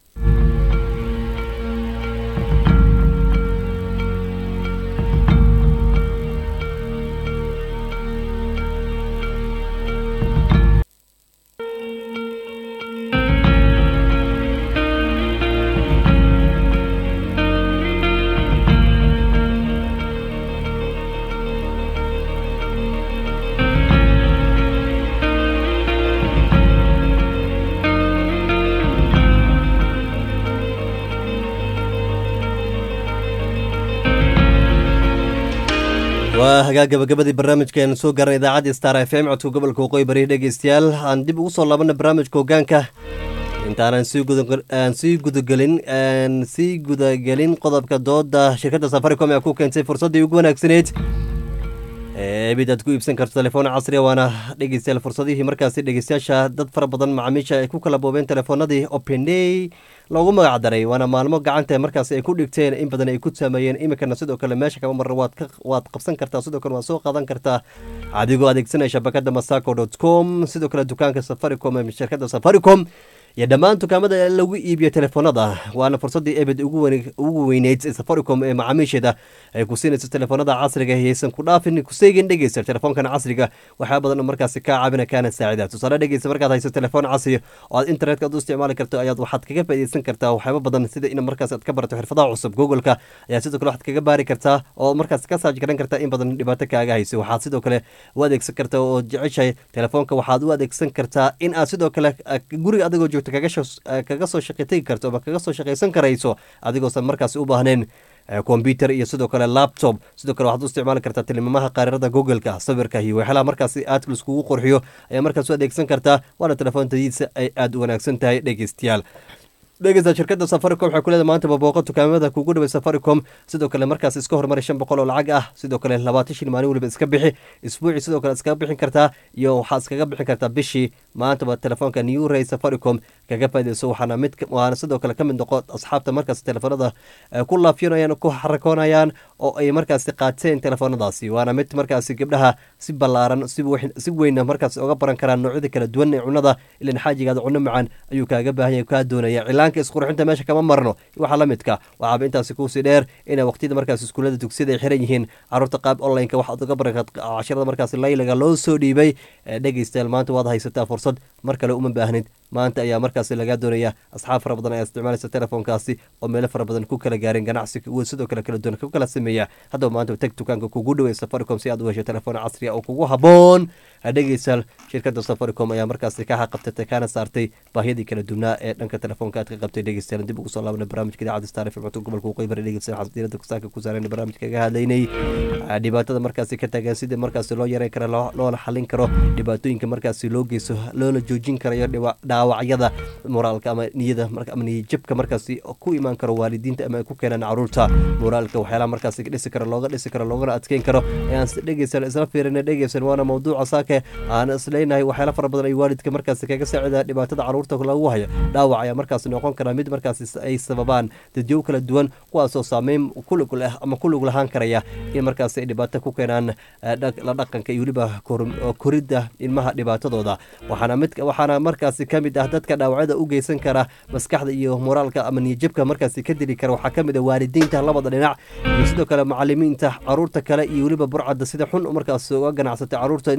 waa hagaa gabagabadii barnaamijkaenu soo gaaran idaacadda star f m codka gobolka waqooyi bari dhegeystayaal aan dib ugu soo laabana barnaamijka hogaanka intaanaan aan sii gudagelin aan sii gudagelin qodobka dooda shirkadda safaricom ee ku keentay fursaddii ugu wanaagsaneyd ebid aad ku iibsan karto telefoon casriya waana dhegeystayaal fursadihii markaasi dhegeystayaasha dad fara badan macaamiisha ay ku kala boobeen telefoonadii openday loogu magac daray waana maalmo gacanta markaasi ay ku dhigteen in badan ay ku saameeyeen iminkana sidoo kale meesha kama marra waad qabsan kartaa sidoo kale waad soo qaadan kartaa adigoo adeegsanaya shabakada masaco dot com sidoo kale dukaanka safaricom ee shirkadda safaricom iyo dhammaan dukaamada lagu iibiyo telefoonada waana fursadii ebed ugu weyneyd safaricom ee macaamiisheeda ay ku siinayso telefoonada casriga haysan ku dhaafin kuseegin dhegeysa telefoonkan casriga waxyaa badan oo markaasi kaa caabina kaana saacida tusaale dhegeysa markaad hayso telefoon casri oo aad internetka aad u isticmaali karto ayaad waxaad kaga faaideysan kartaa waxyaaba badan sida in markaas aad ka barato xirfadaha cusub googleka ayaa sidoo kale waxaad kaga baari kartaa oo markaas ka saaj garan kartaa in badan dhibaato kaaga hayso waxaad sidoo kale u adeegsan kartaa oo jeceshahay telefoonka waxaad u adeegsan kartaa in aad sidoo kale guriga adigoo joogto kaga soo shaqi tegi karto ama kaga soo shaqaysan karayso adigoosan markaasi u baahneen combyuter iyo sidoo kale laptop sidoo kale waxaad u isticmaali kartaa tilmaamaha qaarirada googleka sawirka iyo waxyaalaha markaasi aad laiskugu qurxiyo ayaa markaas u adeegsan kartaa waana telefoontadiisa ay aada u wanaagsan tahay dhegeystayaal dhegeysta shirkadda safaricom waxay kuleedahay maanta babooqo dukaamada kugu dhaway safaricom sidoo kale markaas iska horumari shan boqol oo lacag ah sidoo kale labaatan shil maalin weliba iska bixi isbuuci sidoo kale iskaga bixin kartaa iyo waxaad iskaga bixin kartaa bishii maantaba telefoonka new ray safaricom kaga faaideyso waxaana mid waana sidoo kale ka mid noqo asxaabta markaas telefoonada ku laafyanayaan ku xarakoonayaan oo ay markaasi qaateen telefoonadaasi waana mid markaasi gabdhaha si ballaaran si weynna markaas oga baran karaan noocyada kala duwan ee cunada ilan xaajigaada cuno macaan ayuu kaaga baahan yahay kaa doonaya cilaanka isqurxinta meesha kama marno waxaa la midka waxaaba intaasi kuusii dheer inay waqtiyada markaas iskuullada dugsiyada ay xiran yihiin caruurta qaab onlineka waxaad uga baran cashirada markaas laylaga loo soo dhiibay dhegeystayaal maanta waad haysataa fursad mar kale uma baahnid maanta ayaa markaasi lagaa doonaya asxaab fara badan ayaa isticmaalaysa telefoonkaasi oo meelo fara badan ku kala gaareen ganacsi sidoo kale kala duwan ku kala sameeya haddaba maanta teg dukaanka kugu dhawey safaricom si aad u hesho telefoon casri oo kugu haboon dhegeystayaal shirkadda safaricom ayaa markaasi ka xaqabtatay kana saartay baahiyadii kala duwnaa ee dhanka telefoonka aad ka qabtay dhegeystayaal dib ugu soo laabana barnaamijka idaacadda star fm codka gobolka waqooyi bari dhegeystayaal waxaan diirada kusaaka ku saarayna barnaamijka kaga hadlaynay dhibaatada markaasi ka taagan sidii markaasi loo yareyn karo loona xalin karo dhibaatooyinka markaasi loo geysto loona joojin karayo dhaawacyada moraalka ama niyada ama niyajabka markaasi ku imaan karo waalidiinta ama ay ku keenaan caruurta moraalka waxyaalaha markaasi dhisi karo looga dhisi karo loogana adkeyn karo ayaan dhegeysan isla fiirina dhegeysan waana mawduuca saake aan isleynahay waxyaala fara badan ay waalidka markaasi kaga saacida dhibaatada caruurta lagu hayo dhaawac ayaa markaasi noqon kara mid markaasi ay sababaan dadyow kala duwan kuwaasoo saameyn kulug leh ama kulug lahaan karaya in markaasi ay dhibaato ku keenaan la dhaqanka iyo weliba koridda ilmaha dhibaatadooda waxaana mid waxaana markaasi ka mid ah dadka dhaawacyada u geysan kara maskaxda iyo moraalka ama niyajabka markaasi ka dili kara waxaa ka mid ah waalidiinta labada dhinac iyo sidoo kale macalimiinta caruurta kale iyo weliba burcadda sida xun markaas uga ganacsatay caruurta niyajab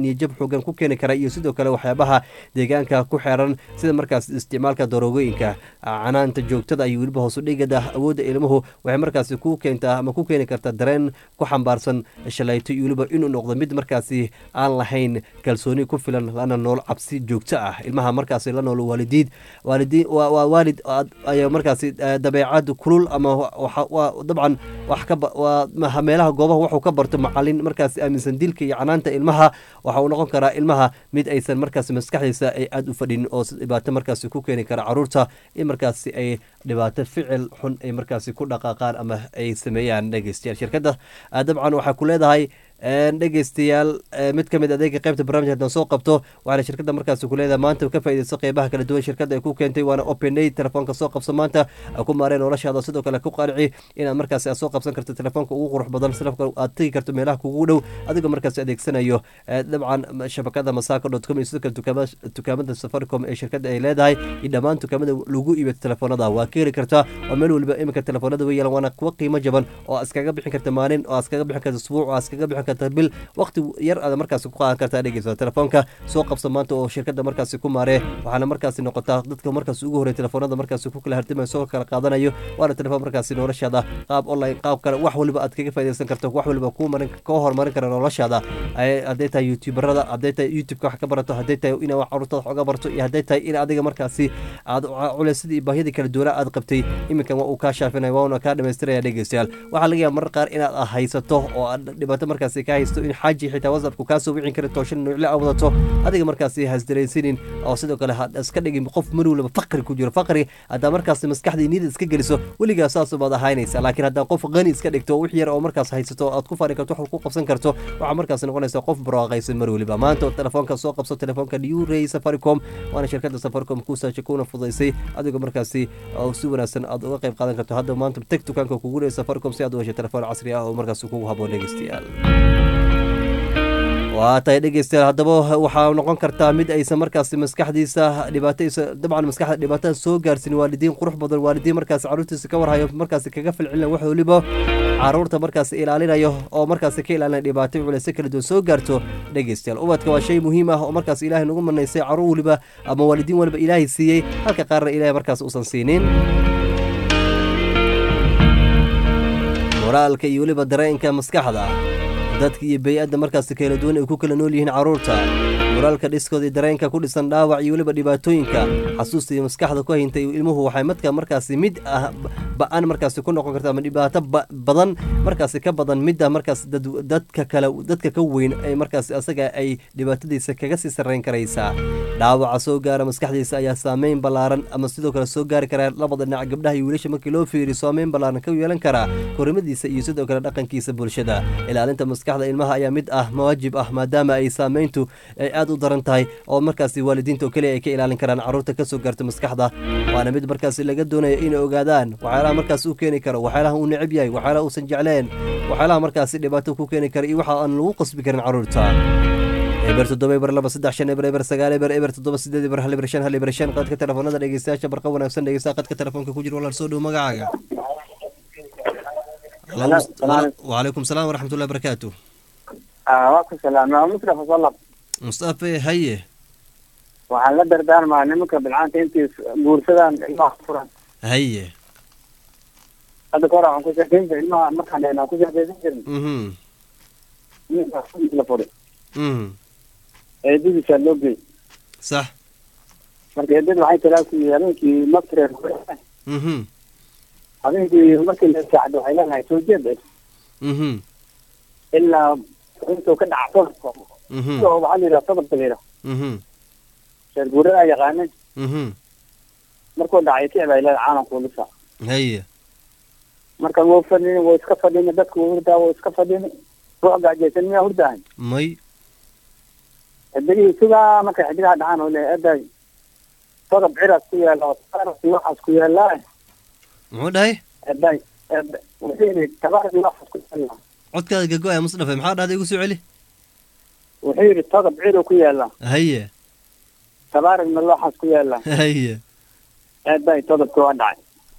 xoogan ku keeni kara iyo sidoo kale waxyaabaha deegaanka ku xeeran sida markaas isticmaalka daroogooyinka canaanta joogtada iyo weliba hoosudhigada awoodda ilmuhu waxay markaasi ku keentaa ama ku keeni kartaa dareen ku xambaarsan shalayto iyo weliba inuu noqdo mid markaasi aan lahayn kalsooni ku filan lana nool cabsi joogto ah ilmaha markaasi la nool waalidiid waalidiin waa waa waalid ayaa markaasi dabeecad kulul ama waa dabcan wax ka waa meelaha goobaha wuxuu ka barto macalin markaasi aaminsan dilka iyo canaanta ilmaha waxa uu noqon karaa ilmaha mid aysan markaasi maskaxdiisa ay aada u fadhin oo dhibaato markaasi ku keeni kara caruurta in markaasi ay dhibaato ficil xun ay markaasi ku dhaqaaqaan ama ay sameeyaan dhegeystayaal shirkadda dabcan waxaa ku leedahay dhegeystayaal mid ka mid adeega qaybta barnamij haddaan soo qabto waxaana shirkadda markaasi ku leedahay maanta ka faaideyso qeybaha kala duwan shirkadda ay ku keentay waana open day telefoonka soo qabso maanta ku maareen noloshaada sidoo kale ku qaalici inaad markaasi aad soo qabsan karto telefoonka ugu qurux badan salafka aad tegi karto meelaha kugu dhow adigoo markaasi adeegsanayo dabcan shabakada masaka dot com iyo sidoo kale dukaamada safaricom ee shirkadda ay leedahay iyo dhammaan dukaamada lagu iibiyo telefoonada waa ka heli kartaa oo meel waliba iminka telefoonada way yeelan waana kuwa qiimo jaban oo iskaga bixin karta maalin oo iskaga bixin karta isbuuc oo iskaga bixin karta bil waqti yar aad markaasi ku qaadan kartaa dhegeysa telefoonka soo qabsa maanta oo shirkadda markaasi ku maaree waxaana markaasi noqotaa dadka markaasi ugu horey telefoonada markaasi ku kala hartimaya soo kala qaadanayo waana telefoon markaasi noloshaada qaab online qaab kale wax waliba aad kaga faideysan karto wax waliba kuu marin koo horumarin kara noloshaada hadday tahay youtuberada hadday tahay youtubeka wax ka barato hadday tahay inaad wax carruurtada wax uga barto iyo hadday tahay in adiga markaasi aad culeysadii baahiyadii kala duwanaa aad qabtay iminkan waa uu kaa shaafinaya waana kaa dhamaystiraya dhegeystayaal waxaa laga yaaba marar qaar inaad haysato oo aad dhibaato markaasi ka haysto in xaaji xitaa whatsappku kaa soo wicin kara tooshan nuucle a wadato adiga markaasi hasdaraysanin oo sidoo kale ha iska dhigin qof mar waliba faqri ku jiro faqri haddaa markaasi maskaxdii niyada iska geliso weligaa saasubaad ahaynaysa laakiin haddaa qof qani iska dhigto wix yar oo markaas haysato aad ku fari karto wax ku qabsan karto waxaa markaas noqonaysa qof barwaaqaysan mar waliba maanta telefoonka soo qabso telefoonka new ray safaricom waana shirkadda safaricom kuu saasha kuna fudaysay adigoo markaasi si wanaagsan aad uga qayb qaadan karto hadda maanta teg dukaanka kugu leey safaricom si aad u heshay telefoon casri ah oo markaas kugu haboon dhegeystayaal waa tahay dhegeystayaal haddaba waxaa noqon kartaa mid aysan markaasi maskaxdiisa dhibaataysa dabcan maskaxda dhibaatada soo gaarsin waalidiin qurux badan waalidiin markaasi carruurtiisa ka warhayo markaasi kaga filcilina wax waliba caruurta markaasi ilaalinayo oo markaasi ka ilaalinaya dhibaato culeyse kala duwan soo gaarto dhegeystayaal ubadka waa shay muhiim ah oo markaas ilaahay nagu manaysay caruur waliba ama waalidiin waliba ilaahay siiyey halka qaarna ilaahay markaas uusan siinin moraalka iyo weliba dareenka maskaxda dadka iyo bey-adda markaasi kala duwan ay ku kala nool yihiin carruurta moraalka dhiskooda iyo dareenka ku dhisan dhaawac iyo weliba dhibaatooyinka xasuusta iyo maskaxda ku hayntay ilmuhu waxay madka markaasi mid ah ba-an markaasi ku noqon karta ama dhibaato badan markaasi ka badan midda markaas dadka kale dadka ka weyn ay markaasi asaga ay dhibaatadiisa kaga sii sarreyn karaysaa dhaawaca soo gaara maskaxdiisa ayaa saameyn ballaaran ama sidoo kale soo gaari karaa labada dhinac gabdhaha iyo wiilasha markii loo fiiriyo saameyn ballaaran ka yeelan karaa korimadiisa iyo sidoo kale dhaqankiisa bulshada ilaalinta maskaxda ilmaha ayaa mid ah mawaajib ah maadaama ay saameyntu ay aad u daran tahay oo markaasi waalidiinta oo keliya ay ka ilaalin karaan carruurta ka soo gaarta maskaxda waana mid markaasi laga doonayo inay ogaadaan waxyaalaha markaas uu keeni karo waxyaalaha uu neceb yahay waxyaalaha uusan jecleen waxyaalaha markaasi dhibaato ku keeni kara iyo waxa aan lagu qasbi karin carruurta eber toddoba eber laba saddex shan eber eber sagaal eber eber toddoba sideed eber hal eber shan hal eber shan qadka telefoonada dhegeystayaasha barqa wanaagsan dhegeysta qadka telefoonka ku jira walaal soo dhow magacaaga wacalaykum salaam waraxmatullahi barakaatu waa ku salaama mustafa salab mustafe haye waxaan la dardaarmaa nimanka bilcaanta intii guursadaan ilmaha furan haye hadda kahor waxaan ku sheekeynta ilmaha markaan dhehnaa ku sheekeysan jirin mhm la furi mhm eedadiisaa loo geey sax marka eedada waxay tiraa ku habeenkii maftireer mhm habeenkii markii la saacdo waxay leedahay soo jeed mhm ilaa intuu ka dhaca todobka mhm oo waxaa la yidhaha todob dabiira mhm sheer guuradaa yaqaanay mhm markuu dhacay kici bay leedahay caalam kuulisa haye marka wuu fadhini wuu iska fadhini dadka wuu hurdaa wuu iska fadhini ruux gaajaysan miyaa hurdahay may xidigihii sugaa markay xidigaha dhacaan oo leeyahay eday todob ciraas ku yaala oo tabaarasi waxaas ku yaallaa muxuu dhahay eday ed- wuxuu yidhi tabaarasi waxaas ku yaallaa codkaada gago-aya musdafe maxaa dhahday igu soo celi wuxuu yidhi todob ciro ku yaallaa haye tabaarigna looxaas ku yaallaa haye eday todobka waa dhacay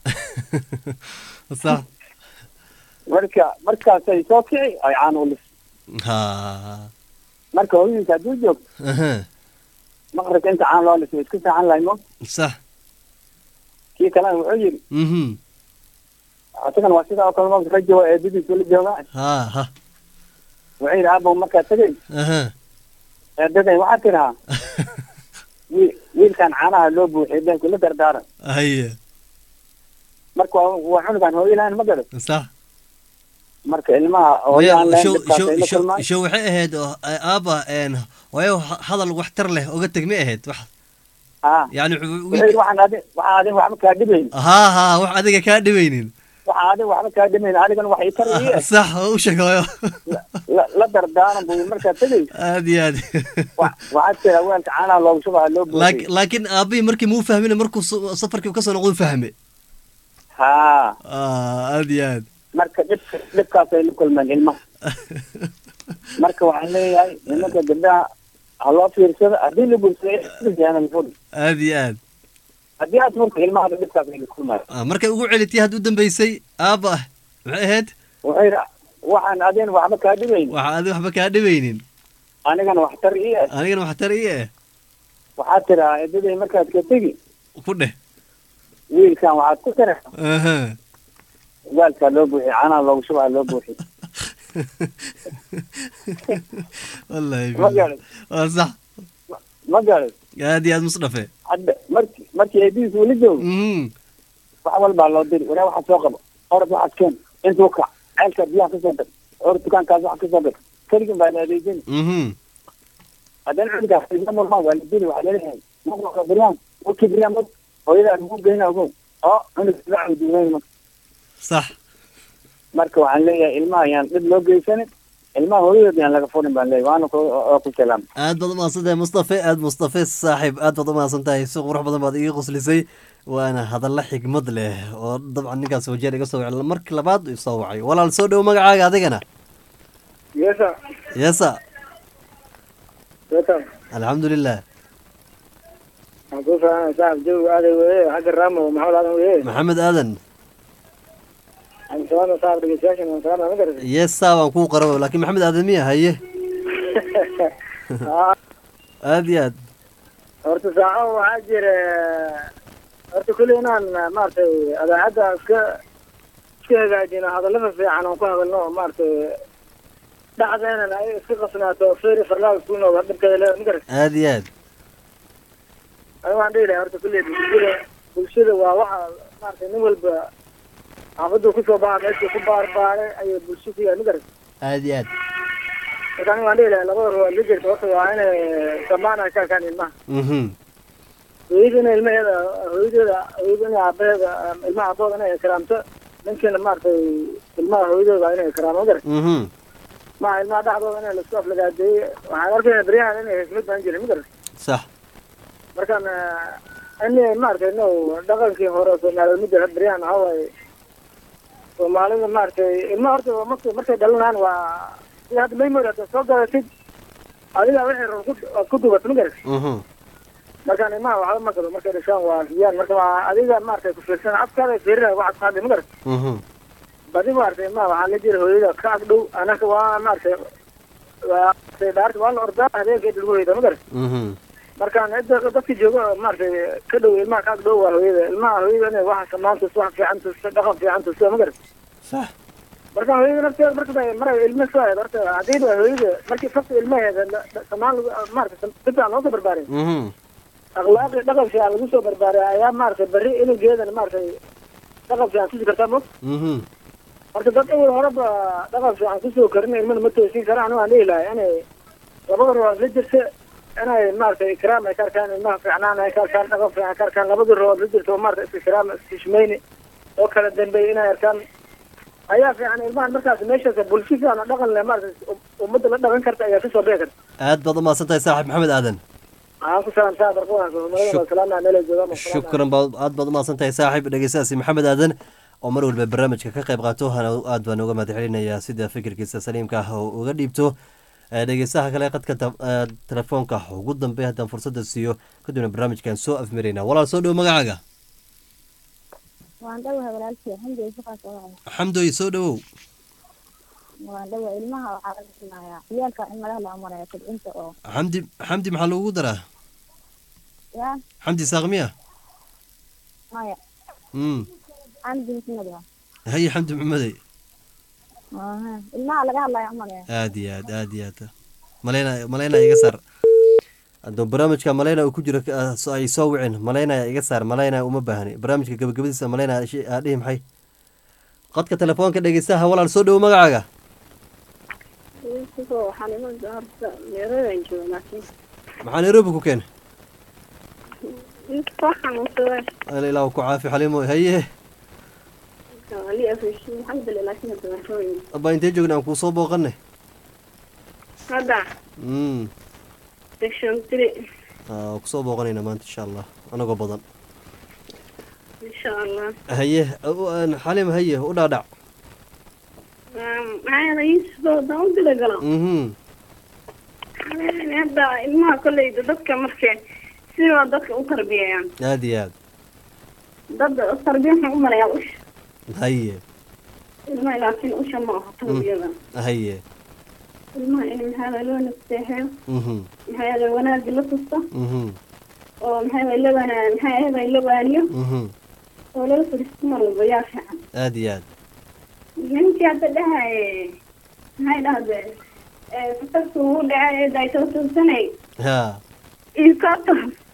sax marka markaasay soo kici ay caan ulis ha marka hooyadiisa hadduu joogto aha maqribka inta caan loo lisay isku saaxan lahay mo sax kii kalena wuxuu yidhi mhm isagan waa sidaa oo kale mo ka jooga eedadiisu la joogaa ha ha wuxuu yidhi aabow markaa tegay aha eedaday waxaa tidhahaa wiil wiilkan caanaha loo buuxiyay been kula dardaaran haye marka waa waa cunugan hooyo lahayn ma garan sax marka ilmaha hooyo aan lahayn show dhibkaas show ay la show kulmaan show waxay ahayd oo aaba een waayo hadal waxtar leh oga teg ma ahayd wax haa yani wuxuu yidhi waxaan adin waxaan adin waxba kaa dhibayn ha ha wax adiga kaa dhibaynin waxaan adin waxba kaa dhibayn adigana wax itar iyo sax oo u sheeg hooyo la la dardaaran buu yidhi markaa tegay aad iyo aad wa- waxaad tiraa weelka caanaha loogu shubaha loo Laak- buuxiyay laakiin aabihii markii muu fahmin markuu su- safarkii kasoo noqdo fahme haa Ah, aad iyo aad marka dhibka dhibkaas ay la kulmeen ilmaha marka waxaan leeyahay nimanka gabdhaha ha loo fiirsado haddii la guursaday furi aad iyo aad haddii aad furta ilmaha dhibkaas ay la kulmaayo Ah, markay ugu celitay hadduu dambaysay aaba ah maxay ahayd wuxuu yidhi waxaan adin waxba kaa dhibayn waxa adi waxba kaa dhibaynin anigana waxtar ii ah anigana waxtar ii eh waxaad tiraa edaday markaad ka tegi ku dheh wiilkan waxaad ku tira aha waalkaa loo buuxiy caanaha loogu shubaha loo buuxiy wallahi ma garan waa sax ma garan aad iyo aad musdhafe hadda marki markii eedihiis uu la joogo mhm wax walbaa loo diri waraa waxaad soo qabo orod waxaad keen intuu kac ceelkaa biyaha kasoo dag orod dukaankaas waxa kasoo dag keligin baa la adeejin mhm haddana cunugaas ila murmaan waa la dili waxaa laleeyahay maqlaka biryaan wakii biryaan mad hooyadaa lagu geyna ogow oo cunug la cawduunayn marka sax marka waxaan leeyahay ilmaha ayaan dhib loo geysanin ilmaha hooyadood yaan laga furin baan leeyahay waana ku oo ku salaam aad baad umahadsantahay mustafe aad mustafe saaxiib aad baad umahadsan tahay si qurux badan baad iga qoslisay waana hadalla xigmad leh oo dabcan ninkaas wajeer iga soo wacay markii labaad uu soo wacay walaal soo dhow magacaaga adigana yesa yesa yesa alxamdulilah waxaan kuu fahanay saaxib jawiga aaday weye xagga raamo maxamed aadan weye maxamed aadan aan salaama saaxib dhegeystayaashan waan salaama ma garata yesa waan kuu qarabo laakiin maxamed aadan miya haye aad iyo aad horta saaco waxaa jira horta kulli inaan maaragtay adaacadda iska iska hagaajino hadallada fiican oon ku hadalno oo maaragtay dhacdeenan ay iska qasnaato feri farlaal isku nooga dhibkeeda leeda ma garata aad iyo aad aniga waan dhihi lahay horta kulli bulshada bulshada waa waxa maaragtay nin walba xaafaddu kusoo baxa meeshuu ku baarbaaray ayay bulsho ku yahay ma garata aad iyo aad marka aniga waan dhihi lahay labada ruwaad la jirta horta waa inay samaan ay ka arkaan ilmaha mhm hooyada inay ilmaheeda hooyadeeda hooyada inay aabaheeda ilmaha aabahooda inay ikraamto ninkiina maaragtay ilmaha hooyadooda inay ikraamo ma garat mhm maha ilmaha dhexdooda inay lasku aflagaadeeye waxaan arkayna beryahan inay hesmad baan jirin ma garat sax markaan in maaragtay no dhaqankii hore soomaaliyeed ma jira beryahan waxaa waaye soomaalida maaragtay ilmaha horta markay markay dhalanaan waa sida hadda memory hadda soo gadatid adiga wixii ror ku- aad ku dubato ma garat mhm markaan ilmaha waxba ma gado markay dhashaan waa riyaan marka waa adiga maaragtay ku fiirsan afkaada fiirinaya waxaad qaadi ma garat mhm badi maaragtay ilmaha waxaa la jira hooyada ka ag dhow anaka waa maaragtay waa dhaarta waa la ordaa habeenka inta lagu hoyda ma garat mhm markaan cidda dadka jooga maaragtay ka dhow ilmaha ka ag dhow waa hooyada ilmaha hooyada inay waxa samaan tusto wax fiican tusto dhaqan fiican tusto ma garat sax marka hooyada nafteeda marka maray ilma soo ahayd horta haddii ba hooyada markii fasta ilmaheeda la- la- samaan lagu maaragtay si fiican loo soo barbaarin mhm akhlaaqi dhaqan fiican lagu soo barbaaray ayaa maaragtay berri inugeedana maaragtay dhaqan fiican tusi kartaa mo mhm marka dad awal horeba dhaqan fiican kusoo karin ilmana ma toosin karaan aniga waan dhihi lahay inay labada ruwaad la jirta inay maaragtay ikraam ay ka arkaan ilmaha fiicnaan ay ka arkaan dhaqan fiican ka arkaan labada ruwaad la jirta oo maaragtay iska ikraam iskishmayni oo kala dambeey inay arkaan ayaa fiican ilmahan markaas meeshaas bulsho fiican oo dhaqan leh maaragtay ummadda la dhaqan karta ayaa kasoo bixi karta aad baad umahadsan tahay saaxiib maxamed aadan waxaan ku salaamtaa barqodan soomaalida waa salaamna meel ay joogaan waa salaamna. shukran baad aad baad umahadsan tahay saaxiib dhegeystahaasi maxamed aadan oo mar walba barnaamijka ka qayb qaato hana aad baan uga mahad celinayaa sida fikirkiisa saliimka ah oo uga dhiibto Eh, dhegeystaha kale qadka ta- eh, telefoonka ugu dambeey haddaan fursadda siiyo kadibna barnaamijkan soo afmirayna walaal soo dhow magacaaga waan dhawahay walaalkii alxamdulilah shaqaas oo wacay xamdoy soo dhowow waa dhawa ilmaha waxaa laga siinayaa ciyaalka in laga la amaraya kobcinta oo xamdi xamdi maxaa lagugu daraa ya xamdi saaqmiya maya mm xamdi maxmed waa haye xamdi maxamedey Aha, ilmaha laga hadlaya amaraya aad iyo aad aad iyo aad maleyna maleyna iga saar hadduu barnaamijka maleyna uu ku jiro ah, so- ay soo wicin maleynaya iga saar maleynaya uma baahni barnaamijka gabagabadiisa maleynaya shi- aa dhihi maxay qodka telefoonka dhegeystaha walaal soo dhowo magacaaga waxaan iman horta meeradan jooga laakiin maxaa nairobi ku keenay inta xanuunsaday ala ilaahu ku caafi xalimo haye ali afishin alxamdulillah laakiin hadda waan rooyin abaa intee joogna aan kuu soo booqanay hadda mm section three aa kusoo booqanayna maanta insha allah anagoo badan insha allah haye u- aan xalim haye u dhaadhac maxaa yeelay sidoo daan u dilagala mhm hadda ilmaha kolleyda dadka markay sidoo dadka u tarbiyayaan aad iyo aad dad tarbiya waxaan u marayaa usha haye ilmaha laakiin usha ma aha tarbiyada haye ilmaha in maxaa yeelay loo nasteexeyo mhm maxaa yeelay wanaagga la tusto mhm oo maxaa yeelay la wana maxaa yeelay la waaniyo mhm oo lala fadhiisto mar walba yaa fiican aad iyo aad ninkii hadda dhahaye maxay dhahde fasalku uu dhacay daytoosanay ha iikoto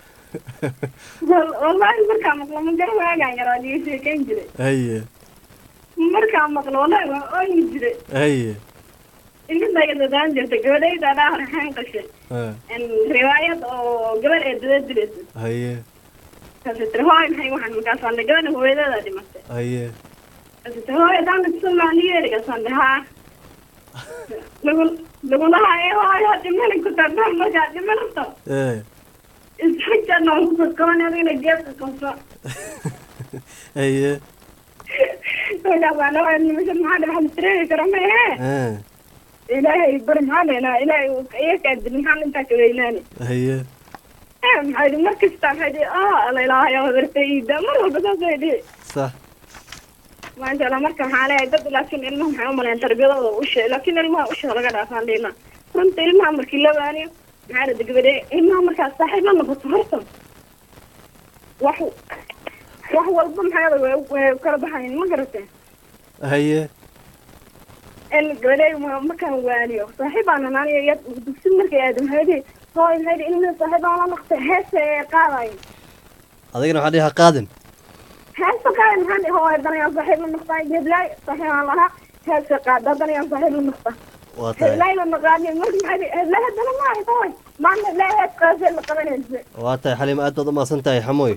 wallahi markaa maqlo ma gara waagaan yaraa diga sheekayn jiray haye markaa maqlo wallahi waa ooyi jiray haye inkastayga dadaan jirta gabadhayda dhaa raxaan qashay ha riwaayad oo gabadh ee dada diraysa haye kaasi tiri hooy maxay waxaan markaasaan dhe gabadha hooyadeeda dhimatay haye kaasi tiri hooy hadaan dhigsanmaaniyeerigasaan dhe haa lagu lagulahayo hooyo dhimani ku tardaan markaa dhimanto ee isxajana waan kusoo qaban adigna geedka qabso haye markaasaan dhahay nimashan maxaa dhe waxaa tireegi kara ma ehe ha ilaahay bari maxaa dhehnaa ilaahay uu iga kaadili maxaan intaa ka weynaani haye maxay dhi mar kasta maxay dhi ah alla ilaahay hadartayda mar walba saasay dhihi sax maanta alla marka maxaa leeyahay dad laakiin ilmaha maxay u malayan tarbiyadooda usha laakiin ilmaha usha laga dhaafaan dhihna runta ilmaha markii la waaniyo maxaa la degabadhe ilmaha markaas saaxiib la noqoto horta wax wax walba maxaa way way kala baxayin ma garatee haye in gabadhay markaan waaniyo saaxiibaan anaaniyo ya dugsi markay aado maxay dhihi hooy maxay dhihi ilmihi saaxiibaan la noqtay heese qaadayo adigana waxaa dhihi ha qaadin heesa qaada maxaan dhihi hooy danayaan saaxiib la noqtaa heblaay saaxiibaan lahaa heesa qaada danayaan saaxiib la noqtaa waa tahay heblaay la naqaani marka maxay dhihi heblaay haddana ma ahay hooy maanta heblaay hees qaasee la qabanaysa waa tahay xalim aad baad u mahadsan tahay xamoy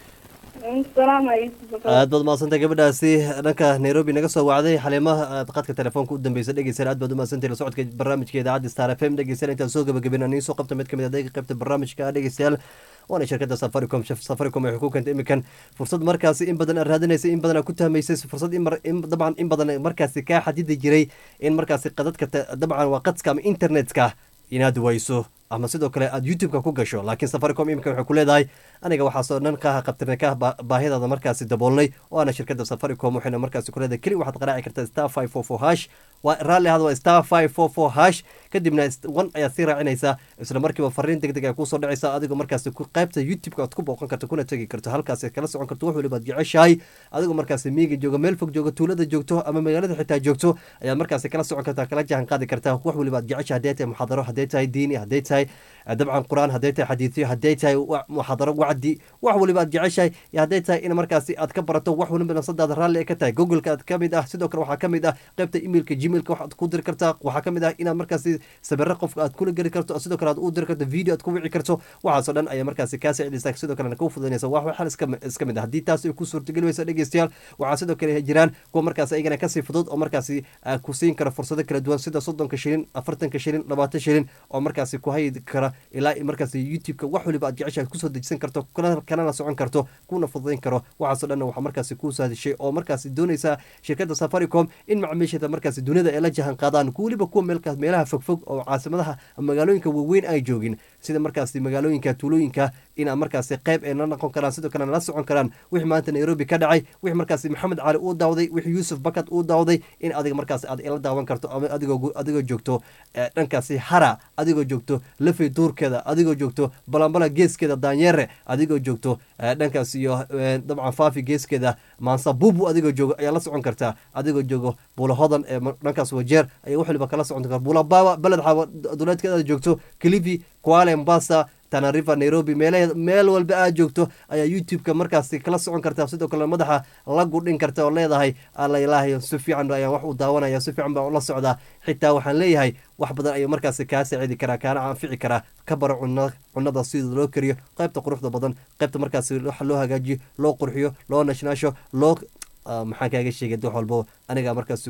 salaam calaykum aad baad mahadsantahay gabadhaasi dhanka nairobi naga soo wacday xalimaha aad qadka telefoonka u dambeysa dhegeysan aad baad u mahadsantahay la socodka barnaamijka idaacadda star f m dhegeysan intaan soo gabagabin aan soo qabta mid kamid ah adeega qaybta barnaamijka dhegeystayaal waana shirkadda safaricom Shaf- safaricom waxay ku keentay iminkan fursad markaasi in badan aad raadinaysay in badan aad ku tahmaysay fursad in mar- in dabcan in badan markaasi kaa xadidi jiray in markaasi qadadka ta- dabcan waa qadska ama internetka inaad wayso ama sidoo kale aad youtube-ka ku gasho laakiin safaricom iminka waxay ku leedahay aniga waxaasoo dhan kaa qabtirnay kaa ba- baahidaada markaasi daboolnay oo ana shirkadda safaricom waxayna markaasi ku leedahay keli waxaad qaraaci kartaa star five four four hash waa raalli ahada waa star five four four hash kadibna is- one ayaad sii raacinaysaa isla markiiba fariin deg deg ay kusoo dhacaysa adigoo markaasi ku qaybta youtube-ka aad ku booqan karto kuna tegi karto halkaas aad kala socon karto wax waliba aad jeceshahay adigoo markaasi miiga jooga meel fog jooga tuulada joogto ama magaalada xitaa joogto ayaad markaasi kala socon kartaa kala jahan qaadi kartaa wax waliba aad jeceshahay hadday tahay muxaadaro hadday tahay diini hadday tahay eh, dabcan qur-aan hadday tahay xadiidyo hadday tahay wa- muxaadaro wacdi wax waliba aad jeceshahay iyo hadday tahay in markaasi aad ka barato wax waliba nafsadaada raalli ay ka tahay google-ka aad ka mid ah sidoo kale waxaa ka mid ah qaybta emailka gmailka waxaad ku diri kartaa waxaa ka mid ah inaad markaasi sabiro qofka aad kula geli karto sidoo kale aad u diri karto video aad ku wici karto waxaasoo dhan ayaa markaasi kaa saacidaysa sidoo kalena kuu fududanaysa wax waxal iska iska mid ah haddii taas ay ku suurtageli weysa dhegeystayaal waxaa sidoo kale jiraan kuwa markaasi ayagana kasii fudud oo markaasi ah, ku siin kara fursado kala duwan sida soddonka shilin afartanka shilin labaatan shilin oo markaasi ku hayi kara ilaa i markaasi youtube-ka wax waliba aad jeceshahay kusoo dejisan karto kana- kanana socon karto kuna fududayn karo waxaasoo dhanna waxaa markaasi kuu saadishay oo markaasi doonaysa shirkadda safaricom in macaamiisheeda markaasi dunida ay la jahan qaadaan weliba kuwa meelkaas meelaha fogfog oo caasimadaha ama magaalooyinka waaweyn ay joogin sida markaasi magaalooyinka tuulooyinka inaad markaasi qayb ay la noqon karaan sidoo kale la socon karaan wixii maanta nairobi ka dhacay wixii markaasi maxamed cali uu daawday wixii yuusuf bakad uu daawday in adiga markaasi aad ila daawan karto ama adigoo adigoo joogto eh, dhankaasi hara adigoo joogto lafay duurkeeda adigoo joogto balambala geeskeeda daanyeere adigoo joogto eh, dhankaas iyo eh, dabcan faafi geeskeeda maansa bubu adigoo joogo ayaa la socon kartaa adigoo joogo buula hodan ee ma- dhankaas wajeer ayaa wax waliba kala socon kartaa buula baawa beled xawa duleedkeeda aad joogto kilifi kuala mombasa tanarifa nairobi meelaheed meel walba aad joogto ayaa youtube-ka markaasi kala socon kartaa sidoo kale madaxa la gudhin karta oo leedahay alla ilaahay si fiican ayaan wax u daawanaya si fiican baan ula socdaa xitaa waxaan leeyahay wax badan ayuu markaasi kaa saacidi karaa kaana anfici karaa ka baro cunno cunnada sida loo kariyo qaybta quruxda badan qaybta markaasi waxa loo hagaajiyo loo qurxiyo loo nashnaasho loo Ah, maxaan kaaga sheegay wax walbo aniga markaas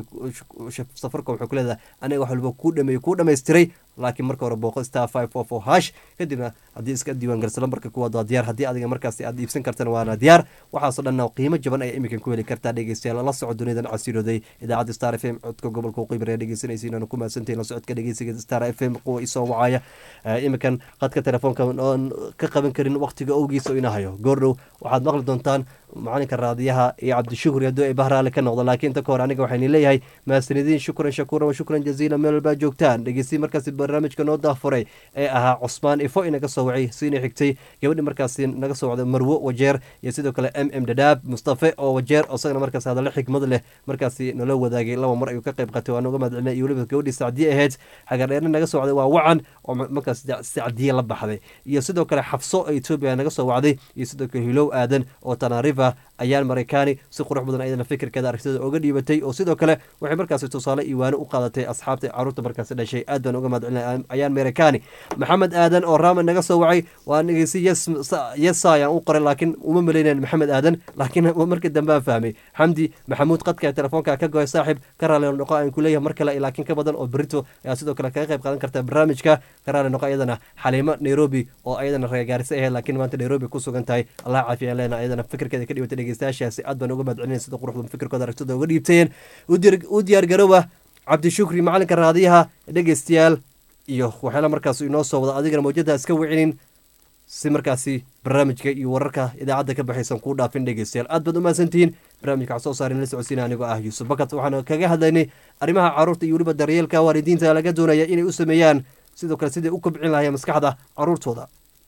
safarka wuxuu ku leedahay aniga wax walbo kuu dhameeyey kuu dhammaystiray laakiin marka hore booqo star five four four hash kadibna haddii iska diiwaan garsa lambarka kuwaad waa diyaar haddii adiga markaasi aad iibsan kartana waana diyaar waxaasoo dhanna qiimo jaban ayaa iminkan ku heli kartaa dhegeystayaal la soco duniyadan casiirooday idaacadda star f m codka gobolka waqooyi bari dhegeysanaysa inaanu ku mahadsantahin la socodka dhegeysiga star f m kuwa isoo wacaya Eh, iminkan qadka telefoonka oon ka qaban karin waqtiga owgiisa oo ina hayo goordhow waxaad maqli doontaan macalinka raadiyaha iyo cabdishukur hadduu ay bahraale ka noqdo laakiin inta ka hor aniga waxayni leeyahay mahadsanidin shukran shakuuran wa shukran jaziila meel walbaa joogtaan dhegeysi markaasi barnaamijka noo daafuray ee ahaa cusmaan ifo inaga soo wacay siina xigtay gabadhi markaasi naga soo wacday marwo wajeer iyo sidoo kale m m dadaab mustafe oo wajeer oo isagana markaasi hadallo xikmad leh markaasi nala wadaagay laba mar ayuu ka qayb qaatay waan uga mahadcelinay iyo weliba gabadhii sacdiye ahayd xagardheerna naga soo wacday waa wacan oo ma- markaas sacdiye la baxday iyo sidoo kale xabso oo etoobiya naga soo wacday iyo sidoo kale hilow aadan oo tanariva ayaan maraykaani si qurux badan ayadana fikirkeeda aragtida oga dhiibatay oo sidoo kale waxay markaasi tusaale iwaano u qaadatay asxaabta caruurta markaasi dhashay aad baan uga mahadcelinay ayaan maraykaani maxamed aadan oo raaman naga soo wacay waa dhegeysi yes yesa ayaan u qoray laakiin uma malaynayn maxamed aadan laakiin markii dambe aan fahmay xamdi maxamuud qadka ee telefoonka ka goy saaxib ka raali noqo aan ku leeyahay mar kale laakiin ka badan oo berito ayaa sidoo kale kaga qayb qaadan karta barnaamijka ka raali noqo ayadana xaliimo nairobi oo ayadana reegaarisa ahayd laakiin maanta nairobi ku sugan tahay allah caafiya leena ayadana fikirkeeda ka dhibatay dhegeystayaashaasi aad baan uga mahadcelinay sida quruxda fikirkooda aragtida uga dhiibteen u diyaar- u diyaar garooba cabdishukri macalinka raadiyaha dhegeystayaal iyo waxyaala markaas inoo soo wada adigana mawjada iska wicinin si markaasi barnaamijka iyo wararka idaacadda ka baxaysan kuu dhaafin dhegeystayaal aad baad u mahadsantihiin barnaamijka waxaa soo saarin la socodsiina anigoo ah yuusuf bakat waxaana kaga hadlaynay arrimaha caruurta iyo weliba daryeelka waalidiinta laga doonaya inay u sameeyaan sidoo kale siday u kobcin lahayen maskaxda caruurtooda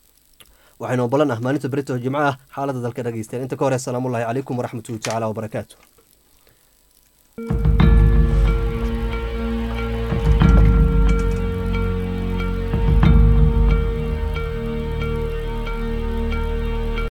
waxaynu balan ah maalinta berito jimco ah xaaladda dalka dhegeystayaal inta ka hore asalaamullahi calaykum waraxmatullahi tacaala wabarakaatu